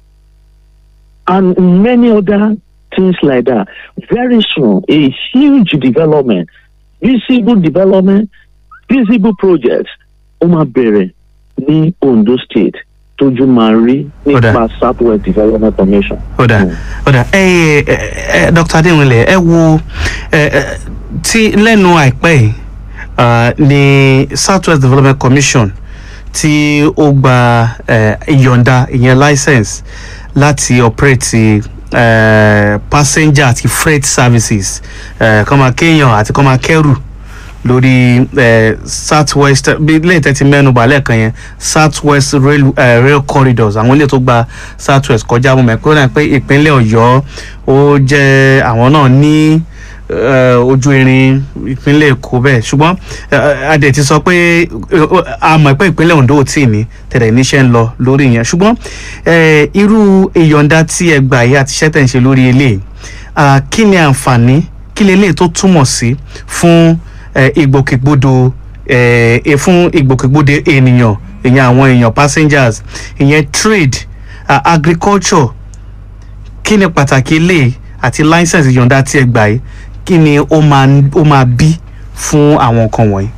C: and many other things like that very soon a huge development visible development visible projects ó máa bẹ̀rẹ̀ ní Ondo state tójú máa rí nípa
B: Kódà.
C: South West Development Commission.
B: ọ̀dà ọ̀dà ẹ ẹ ẹ Dr. Adéwìnlẹ̀ ẹ wo ẹ ẹ tí lẹ́nu àìpẹ́ yìí ah, ní Southwest Development Commission tí ó gba ẹ, ìyọ̀ǹda ìyẹn license láti operate ẹ, passenger àti freight services ẹ, kọ́ máa kéèyàn àti kọ́ máa kẹ́rù lórí eh, southwest bí lẹ́yìn tẹ́tí mẹ́nu bà lẹ́ẹ̀kan yẹn southwest rail, eh, rail corridors àwọn ilé tó gba southwest kọjá mo mọ̀ pé ó dà pé ìpínlẹ̀ ọ̀yọ́ ó jẹ́ àwọn náà ní eh, ojú irin ìpínlẹ̀ èkó bẹ́ẹ̀ ṣùgbọ́n eh, adẹ̀ ti sọ pé eh, a mọ̀ pé ìpínlẹ̀ ondo ò tí ì ní tẹ̀lé níṣẹ́ ń lọ lórí yẹn ṣùgbọ́n eh, irú ìyọ̀ǹda tí ẹ gbà yìí àti iṣẹ́ tẹ̀ ń ṣe lórí eléyìí ah, kí ni àǹfààní kí leléyìí tó túmọ̀ sí fún eh, ìgbòkègbodò eh, eh, fún ìgbòkègbodò ènìyàn ìyẹn àwọn èèyàn passengers ìyẹn trade uh, agriculture kí ni pàtàkì ilé àti license ìyọ̀ǹda tí ẹ gbà yìí kí ni ó máa ó máa bí fún àwọn nǹkan wọ̀nyí.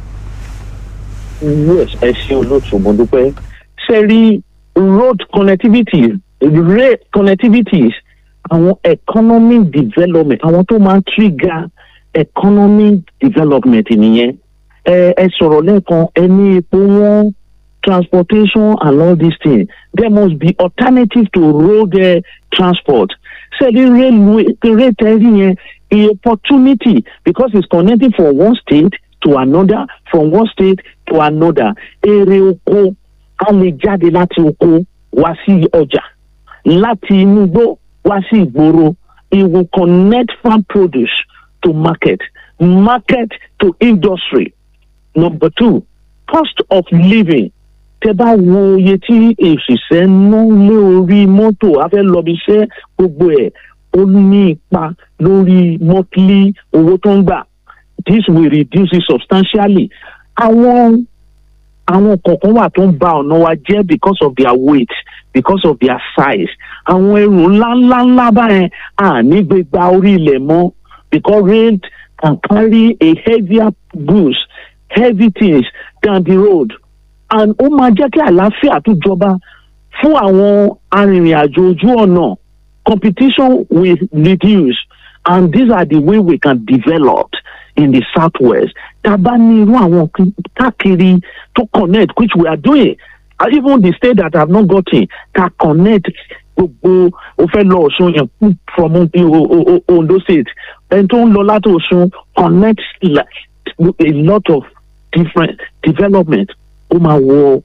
C: yes ẹ ṣe olóòtú mo dúpẹ́ ṣe rí road connectivity rail connectivities àwọn economic development àwọn tó máa ń trigger economic development nìyẹn ẹ ẹ sọ̀rọ̀ lẹ́ẹ̀kan ẹ ní epo wọn transportation and all these things there must be alternative to road uh, transport ṣe rí railway rail tẹ́lẹ̀ yẹn a opportunity because it's connecting from one state to another from one state to another èrè oko a lè jáde láti oko wá sí ọjà láti inú igbó wá sí ìgboro it will connect farm produce to market market to industry number two cost of living tẹ bá wo iye tí òṣìṣẹ́ ń ná lé orí mọ́tò a fẹ́ lọ bí iṣẹ́ gbogbo ẹ̀ ó ní ipa lórí monthly owó tó ń gbà this will reduce it substantially àwọn àwọn kọ̀ọ̀kan wà tó ń ba ọ̀nà wa jẹ́ because of their weight because of their size àwọn ẹrù ńláńláńlá báyẹn à ní gbégbá orí ilẹ̀ mọ́ because rail can carry a heavier goods heavy things down the road and ó máa jẹ́ kí àlàáfíà tó jọba fún àwọn arìnrìn-àjò ojú ọ̀nà competition will reduce and these are the way we can develop in the southwest tá a bá ní irú àwọn káàkiri tó connect which we are doing and even the state that have not gotten can connect gbogbo o fẹ́ lọ ọ̀ṣun yẹn from O- O- O- ondo state ẹni tó ń lọ láti Ọ̀ṣun connect like a lot of different development ó máa wọ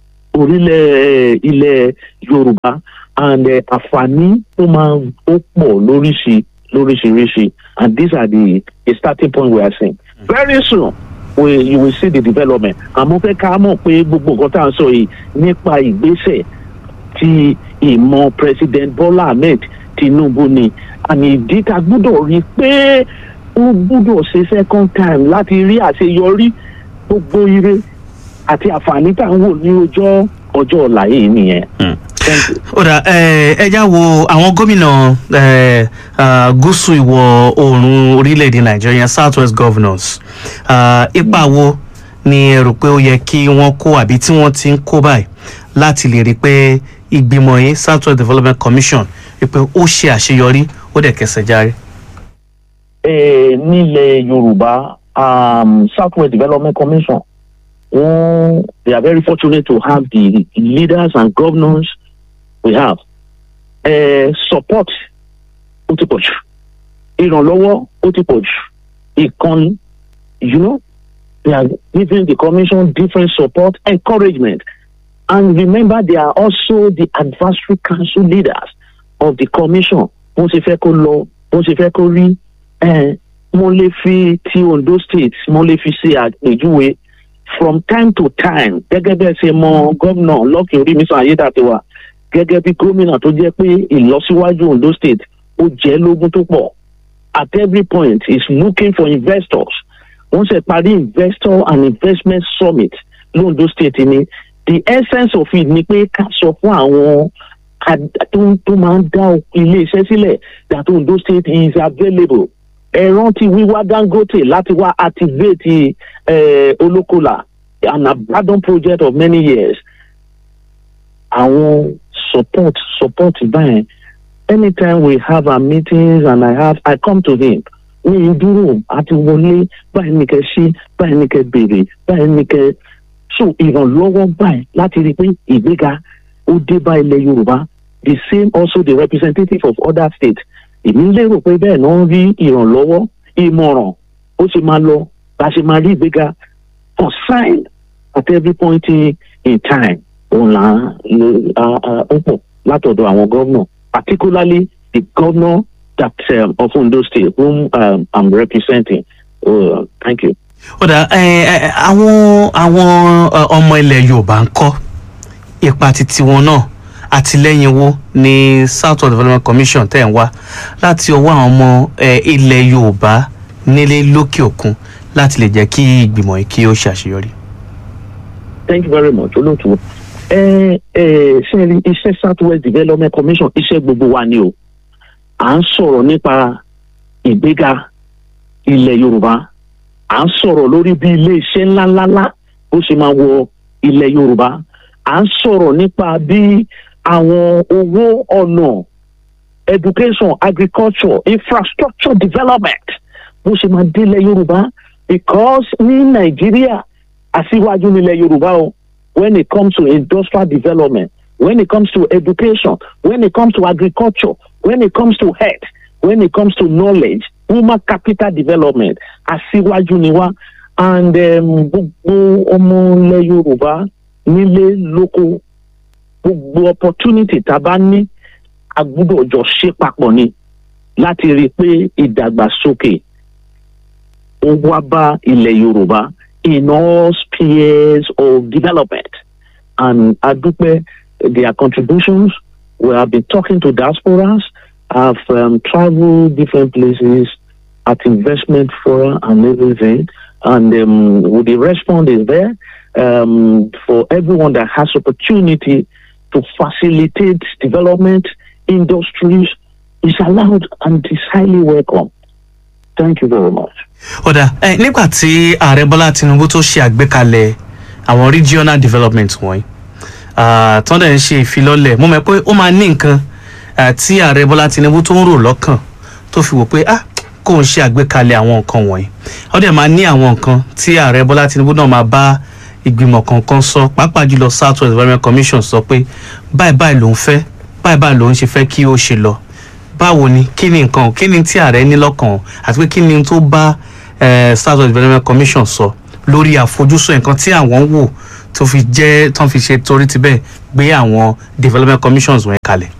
C: orílẹ̀ ilẹ̀ Yorùbá and uh, àǹfààní ó máa ó pọ̀ lóríṣi lóríṣiríṣi and these are the the starting point we are seeing very soon we you will see the development àmọ́ fẹ́ ká mọ̀ pé gbogbo nǹkan tá à ń sọ yìí nípa ìgbésẹ̀ ti ìmọ̀ president Bola Ahmed Tinubu ni àmì ìdí tá a gbọ́dọ̀ rí i pé ó gbọ́dọ̀ ṣe second time láti rí àṣeyọrí gbogbo ire àti àǹfààní tá à ń wò ní ọjọ́ ọjọ́ ọ̀la yìí nìyẹn. Thank you.
B: ó dà ẹ ẹ já wo àwọn gómìnà ẹ, ah, gúúsù ìwọ̀ oòrùn orílẹ̀-èdè nàìjíríà south west governors Ah, ipa wo ni ẹ rò pé ó yẹ kí wọ́n kó àbí tí wọ́n ti ń kó báyìí láti lè rí i pé ìgbìmọ̀ yìí south west development commission rí i pé ó ṣe àṣeyọrí ó dẹ̀ kẹsẹ̀ járe.
C: eh, nílẹ̀ yorùbá um, southwest development commission wọ́n they are very fortunate to have the leaders and governors we have eh, support ó ti pọ̀ jù ìrànlọ́wọ́ ó ti pọ̀ jù ìkànnì you know they are giving the commission different support encouragement and remember they are also the advisory council leaders of the commission bó ṣe fẹ́ kó lọ bó ṣe fẹ́ kó rí eh, mo lè fi ti Ondo state mo lè fi ṣe àpèjúwe from time to time gẹ́gẹ́ bẹ́ẹ̀ ṣe mọ gómìnà Lucky Orímisan Ayédàtiwa gẹ́gẹ́ bí gómìnà tó jẹ́ pé ìlọsíwájú Ondo state ó jẹ́ lógún tó pọ̀ at every point is looking for investors wọ́n ṣe parí investor and investment summit londo state ni the essence of it ni pé ká sọ fún àwọn ad- tó tó máa ń dá ilé-iṣẹ́ sílẹ̀ that Ondo state is available ẹ rántí wíwá Dangote láti wá activate eh, Olókòlà an abandoned project of many years àwọn support support báyẹn anytime we have our meetings and I have I come to him ní ìdúró àti wọlé báyìí ní kẹ́ ṣe báyìí ní kẹ́ béèrè báyìí ní kẹ́ so ìrànlọ́wọ́ báyìí láti rí i pé ìgbéga ó dé bá ilẹ̀ Yorùbá the same also the representative of other states èmi lérò pé bẹ́ẹ̀ náà ń rí ìrànlọ́wọ́ ìmọ̀ràn ó ṣe máa lọ bá a ṣe máa rí ìgbéga consign at every point in, in time òun là ń ó pọ̀ látọ̀dọ̀ àwọn gómìnà particularly the governor that um, of Ondo State whom um, I'm representing. Uh, thank you.
B: ó dà ẹ ẹ àwọn àwọn ẹ, ọmọ ilẹ̀ yorùbá ń kọ́ ipa titi wọn náà àtìlẹ́yìn wo ní south west development commission tẹ̀ ń wá láti ọwọ́ àwọn ọmọ ẹ, ilẹ̀ yorùbá nílé lókè òkun láti lè jẹ́ kí ìgbìmọ̀ yìí kí ó ṣàṣeyọrí.
C: Thank you very much. Olóòtú. Ẹ ẹ ṣe rí iṣẹ́ South West Development Commission iṣẹ́ gbogbo wa ni o. À ń sọ̀rọ̀ nípa ìgbéga ilẹ̀ Yorùbá. À ń sọ̀rọ̀ lórí bí ilé iṣẹ́ ńláńláńlá bó ṣe máa wọ ilẹ̀ Yorùbá. À ń sọ̀rọ̀ nípa bí àwọn owó ọ̀nà education agriculture infrastructure development bó ṣe máa délẹ̀ Yorùbá because ní Nàìjíríà aṣíwájú nílẹ̀ Yorùbá o when it comes to industrial development when it comes to education when it comes to agriculture when it comes to health when it comes to knowledge human capital development aṣíwájú ni wá and um, gbogbo ọmọ ilẹ̀ Yorùbá nílé lóko gbogbo opportunity tá a bá ní a gbúdọ̀ jọ ṣe papọ̀ ni láti rí i pé ìdàgbàsókè ó wá bá ilẹ̀ Yorùbá in all spheres of development. And Adupe, their contributions, we have been talking to diasporas, have um, traveled different places at investment forum and everything. And um, with the response is there um, for everyone that has opportunity to facilitate development, industries is allowed and is highly welcome. Thank you very much.
B: ọ̀dà ẹ nígbà tí ààrẹ bọ́lá tinubu tó ṣe àgbékalẹ̀ àwọn regional development wọ̀nyí ah, tán dẹ̀ ń ṣe ìfilọ́lẹ̀ mo mọ̀ pé ó máa ní nǹkan ah, tí ààrẹ bọ́lá tinubu tó ń rò lọ́kàn tó fi wò pé ah kò ń ṣe àgbékalẹ̀ àwọn nǹkan wọ̀nyí ó dẹ̀ máa ní àwọn nǹkan tí ààrẹ bọ́lá tinubu náà máa bá ìgbìmọ̀ kankan sọ pàápàá jùlọ south west development commission sọ pé báyìí báyìí lòún fẹ́ báyìí báyìí lòún ṣe fẹ́ kí ó ṣe lọ báwo ni kí ni nǹkan kí ni tí ààrẹ ní lọ́kàn àti pé kí ni tó bá eh, south west development commission sọ lórí àfojúsùn nǹkan tí àwọn ń wò tó fi jẹ́ tó fi ṣe torí ti bẹ́ẹ̀ gbé àwọn development commissions wọ̀nyẹn kalẹ̀.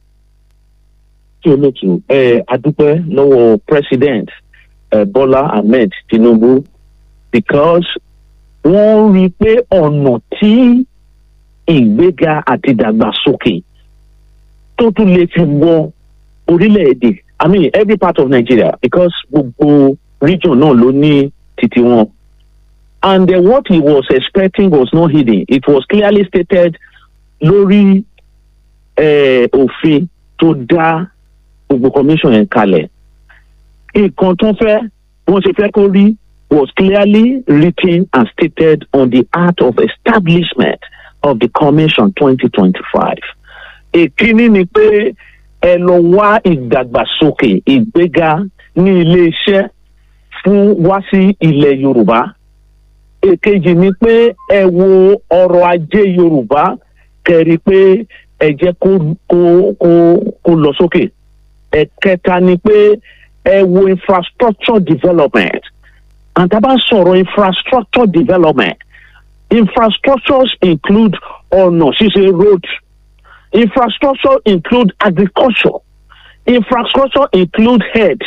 C: tí olóòtú ẹ adúpẹ́ lọ́wọ́ president ẹ Bọ́lá Ahmed Tinubu because wọ́n rí i pé ọ̀nà tí ìgbéga àti ìdàgbàsókè tó tún lè fi wọ orílẹ̀-èdè I mean every part of Nigeria because gbogbo region náà ló ní títí wọn and uh, what he was expecting was not hidden it was clearly stated lórí eh, òfin tó dá gbogbo commission yẹn kalẹ̀ nǹkan tó fẹ́ wọ́n ṣe fẹ́ kó rí was clearly written and stated on the act of establishment of the commission twenty twenty five. èkíní ni pé ẹ lọ wá ìdàgbàsókè ìgbéga ní iléeṣẹ́ fún wá sí ilẹ̀ yorùbá èkejì ni pé ẹ wo ọrọ̀ ajé yorùbá kẹrí pé ẹ jẹ́ kó kó kó kó lọ sókè ẹ̀kẹta ni pé ẹ wo infrastructure development and tá a bá sọ̀rọ̀ infrastructure development infrastructures include ọ̀nà ṣíṣe road infrastructure include agriculture infrastructure include health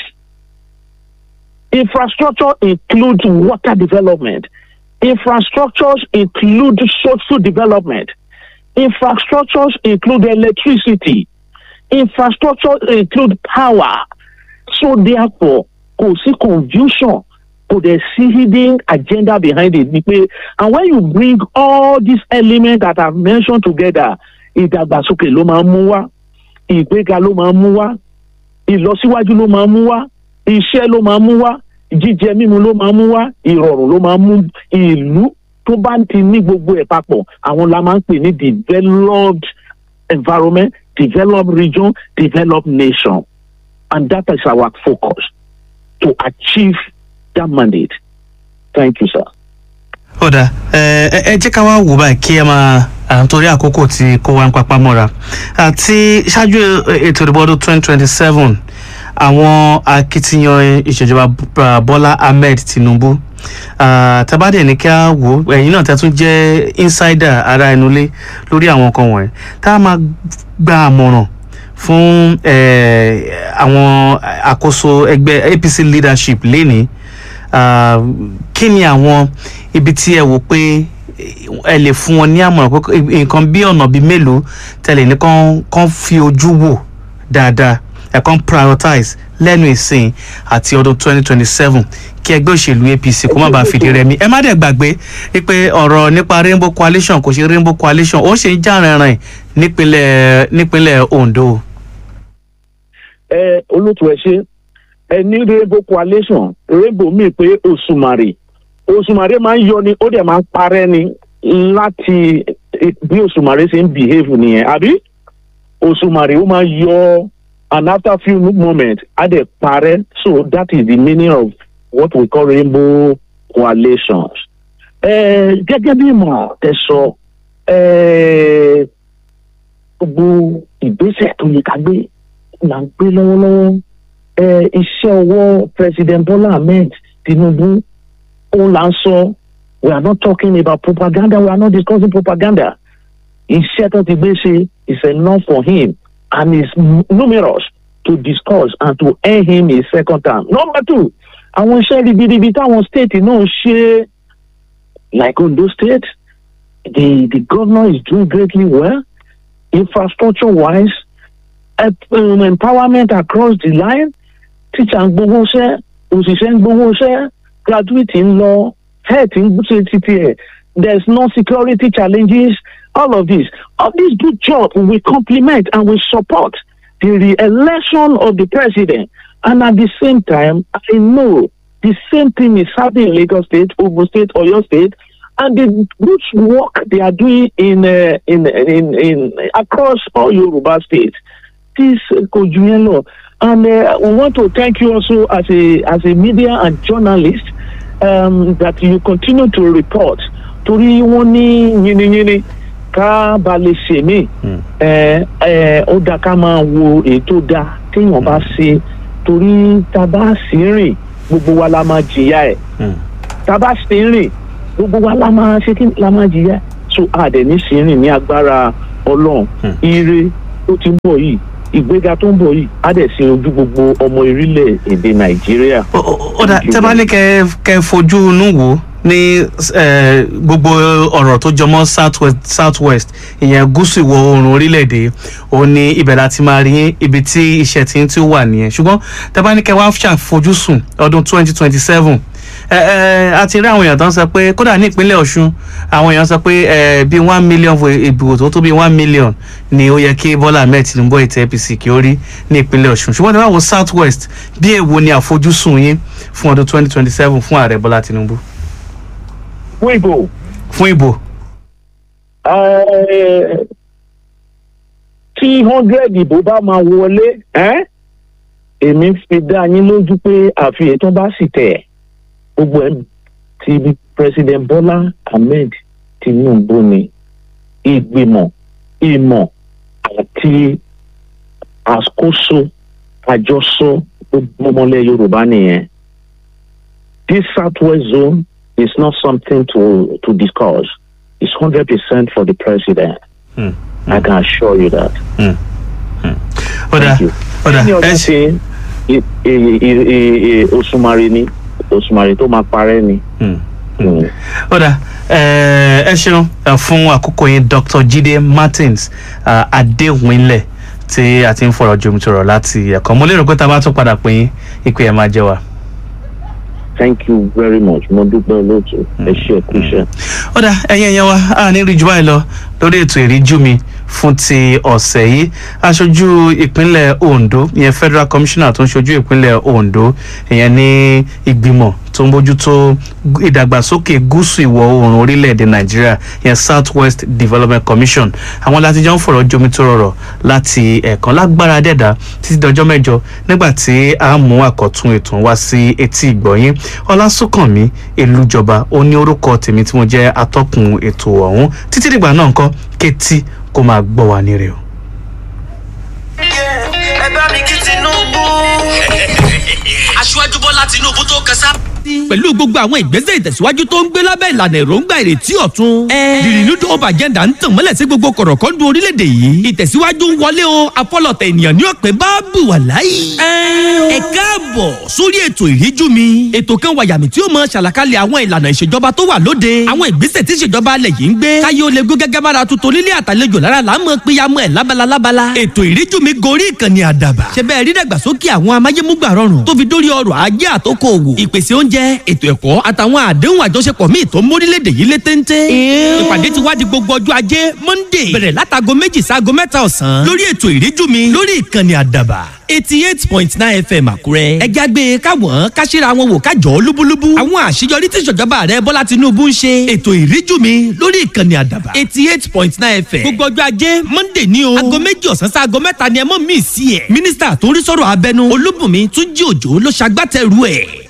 C: infrastructure include water development infrastructures include social development infrastructures include electricity infrastructure include power so therefore kò sí confusion kò dẹ̀ sí hidden agenda behind it ni pé and when you bring all these elements that i mentioned together ìdàgbàsókè ló máa ń mú wá ìgbéga ló máa ń mú wá ìlọsíwájú ló máa ń mú wá iṣẹ́ ló máa ń mú wá jíjẹ mímu ló máa ń mú wá ìrọ̀rùn ló máa ń mú ìlú tó bá ti ní gbogbo ẹ̀ papọ̀ àwọn la máa ń pè ní developed environment developed region developed nation and that is our focus to achieve that mandate thank you sir.
B: ọ̀dà ẹ ẹ jẹ́ ká wá wò báyìí kí ẹ máa à ń torí àkókò tí kó wá ń papá mọ́ra àti ṣáájú ètò ìdìbò ọdún twenty twenty seven àwọn akitiyan ìṣèjọba Bọ́- Bọ́lá Ahmed Tinubu ah, tabadẹ ní kí a wò ẹ̀yin náà tẹ́tún jẹ́ insider ara ẹnu lé lórí àwọn nǹkan wọ̀nyí tá a máa gba àmọ̀ràn fún eh, àwọn àkóso ẹgbẹ́ APC leadership lénìí ah, kí ni àwọn ibi tí ẹ wò pé ẹ lè fún wọn ní àmọ̀ràn pé nǹkan bí ọ̀nà bíi mélòó tẹ̀lé ní kán kán fi ojú wò dáadáa ẹ̀ kán prioritize lẹ́nu ìsìn àti ọdún 2027 kí ẹgbẹ́ òṣèlú APC kó má bàa fìdí rẹmi ẹ má dẹ̀ gbàgbé pé ọ̀rọ̀ nípa rainbow coalition kò ṣe rainbow coalition ó ṣe ń já rìnrìn nípínlẹ̀ nípínlẹ̀ Ondo.
C: ẹ olóòtú ẹ ṣe ẹ ní rainbow coalition rainbow mi pé òṣùmàrè òṣùmàrè máa ń yọ ni ó dẹ̀ máa ń parẹ́ ni láti bí òṣùmàrè ṣe ń behave nìyẹn àbí òṣùmàrè ó máa yọ and after few moments á dẹ̀ parẹ́ so that is the meaning of what we call rainbow coalitions. ẹ gẹ́gẹ́ bí ìmọ̀ tẹ sọ ẹ gbogbo ìgbésẹ̀ tó yẹ ká gbé là ń gbé lọ́wọ́lọ́wọ́ ẹ iṣẹ́ ọwọ́ president Bola Ahmed Tinubu òun là ń sọ we are not talking about propaganda we are not discussing propaganda iṣẹ́ tó ti gbé ṣe is enough for him and is numerous to discuss and to earn him a second term. number two àwọn iṣẹ́ ribiribi táwọn state náà ṣe like Ondo state the the governor is doing greatly well infrastructure wise um, empowerment across the line teacher ń gbowó iṣẹ́ òṣìṣẹ́ ń gbowó iṣẹ́ graduate ń lọ health ń ṣe títí ẹ̀ there is no security challenges all of this all this good job we compliment and we support the re-election of the president and at the same time I know the same thing is happening in Lagos State, Ogun State, Oyo State, and the good work they are doing in uh, in, in in across all Yoruba states. This uh, Kojuelo, and uh, we want to thank you also as a as a media and journalist um, that you continue to report. Torí wọ́n ní yínníyínní ká ba lè ṣe mí ẹ ẹ ó dá ká máa wo èyí tó dáa téèyàn bá ṣe torí tá a bá sì ń rìn gbogbo wa la máa jìyà ẹ̀
B: Mm.
C: tá a bá sì ń rìn gbogbo wa la máa ṣe kí la máa jìyà ẹ̀ so a dẹ̀ ní sì ń rìn ní agbára ọlọ́run
B: Mm.
C: ire tó ti ń bọ̀ yìí ìgbéga tó ń bọ̀ yìí á dẹ̀ sin ojú gbogbo ọmọ orílẹ̀ èdè nàìjíríà.
B: Ó- ó- ó dà tẹ́ bá ní kẹ́ kẹ́ fojú inú wò ó ní eh, gbogbo ọ̀rọ̀ tó jọmọ́ south west south west ìyẹn gúúsù ìwọ̀ oòrùn orílẹ̀-èdè ó ní ibẹ̀ láti máa rí yín ibi tí iṣẹ́ tí ń tí ó wà nìyẹn ṣùgbọ́n tẹ́ bá ní kẹ́ wá ṣàfojúsùn ọdún twenty twenty seven a ti rí àwọn èèyàn tó ń sọ pé kódà ní ìpínlẹ̀ ọ̀ṣun àwọn èèyàn sọ pé eh, bíi one million vo- ìbò tó tó bíi one million ni ó yẹ kí bọ́lá ahmed tinubu ètò apc kí ó rí ní ìpínlẹ̀ ọ̀ṣun ṣùgbọ́n tí wọ́n wo south west bí èwo ni àfojúsùn yín fún ọdún twenty twenty seven fún ààrẹ bọ́lá tinubu
C: fún ìbò
B: fún ìbò.
C: eh, tí hundred ìbò bá máa wọlé eh, èmi fi dá yín lójú pé àfi ètò bá sì tẹ̀ gbogbo ẹ̀ ti president bola ahmed tinubu ni ìgbìmọ̀ ìmọ̀ àti àkóso àjọsọ gbogbo ọmọlẹ̀ yorùbá nìyẹn this southwest zone is not something to to discuss it's hundred percent for the president
B: Hmm.
C: i can assure you that.
B: ọ̀dà
C: Thank you.
B: ọ̀dà
C: ní
B: ẹ
C: ọjọ́
B: ṣe.
C: ṣe òṣùmàrè ni òṣùmàrè tó máa parẹ́ ni.
B: Hmm.
C: Mm.
B: ọ̀dà eh, ẹ ṣeun eh, fún àkókò yín dr jide martins ah, adéwìnlẹ̀ tí a ti ń fọ̀rọ̀ jomitoro láti ẹ̀kọ́ mo lérò pé tá a bá tún padà pín yín ìpè ẹ̀ máa jẹ́ wa.
C: thank you very much mo dúpẹ́ olóòtú ẹ ṣe ẹ kú iṣẹ́.
B: ọ̀dà ẹ̀yin ẹ̀yàn wa a ní rí jù báyìí lọ lórí ètò ìríjú mi fún ti ọ̀sẹ̀ yìí aṣojú ìpínlẹ̀ ondo ìyẹn federal commissioner tó ń ṣojú ìpínlẹ̀ ondo ìyẹn ní ìgbìmọ̀ tó ń bójútó ìdàgbàsókè gúúsù ìwọ̀ oòrùn orílẹ̀-èdè nàìjíríà ìyẹn south west development commission àwọn láti jọ ń fọ̀rọ̀ jomi tó rọrọ̀ láti ẹ̀ẹ̀kan lágbára dẹ̀dá títí dọjọ́ mẹ́jọ nígbà tí a mú àkọ́tún ètò wá sí etí ìgbọ̀nyín ọlásùnkànmí elújọba ó ní orúkọ tèmi tí mo jẹ́ atọ́kùn ètò ọ̀hún títí dìgbà náà nǹkan kétí kó máa gbọ́ wa ní rẹ̀ o.
D: ẹ bá mi kí tinubu.
A: aṣíwájú bọ́lá tinúbú tó kẹsà. pẹ̀lú gbogbo àwọn ìgbésẹ̀ ìtẹ̀síwájú tó ń gbé lábẹ́ ìlànà èròǹgbà ìrètí ọ̀tun. the renewed hope agenda ń tàn mọ́lẹ̀ sí gbogbo kọ̀rọ̀kọ́ndù orílẹ̀-èdè yìí. ìtẹ̀síwájú ń wọlé o afọlọ̀tẹ̀ ènìyàn ní ọ̀pẹ bá bù wà láyé. ẹ káàbọ̀ sórí ètò ìríjú mi. ètò kan wàyàmì tí ó mọ ṣàlàkalẹ̀ àwọn ìlànà ìṣèjọba tó wà lóde. àwọn ìgbésẹ̀ tí ìṣèjọba alẹ̀ yìí ń gbé. káyé ó lè gbé gẹ́gẹ́ bára tuntun nílé àtàlejò lára là ń mọ péyàmọ́ ẹ̀ lábala lábala. ètò ìríjú mi gorí ìkànnì àdàbà. ṣe bẹ́ẹ̀ rí dàgbàsókè àwọn amáyémúgbà rọrùn tó fi dórí ọrọ̀ ajé àtòkò òwò. ìpèsè oúnjẹ ètò ẹ̀kọ́ àtàwọn àdéhùn àjọṣepọ̀ míì tó ń mórílẹ̀-èdè yìí lé téńté. ìpàdé ti wá di gbogbo ọjọ́ ajé monday bẹ̀rẹ̀ látago méjì sáago mẹ́ta ọ̀sán lórí ètò ìríjú mi lórí ìkànnì àdàbà eighty eight point nine fm àkúrẹ́. ẹja gbé káwọn káṣíra wọn wò kájọ lúbúlúbú. àwọn àṣeyọrí tí ìṣèjọba rẹ bọ́lá tinubu ń ṣe. ètò ìríjú mi lórí ìkànnì àdàbà eighty eight point nine fm. gbogbo ọjọ́ ajé monday ní o. aago méjì ọ̀sán sí aago mẹ́ta ni ẹ mọ̀ mí sí ẹ̀. mínísítà tó ń rí sọ̀rọ̀ abẹnú olúbùnmi túnjí òjò ló ṣagbátẹrù ẹ̀.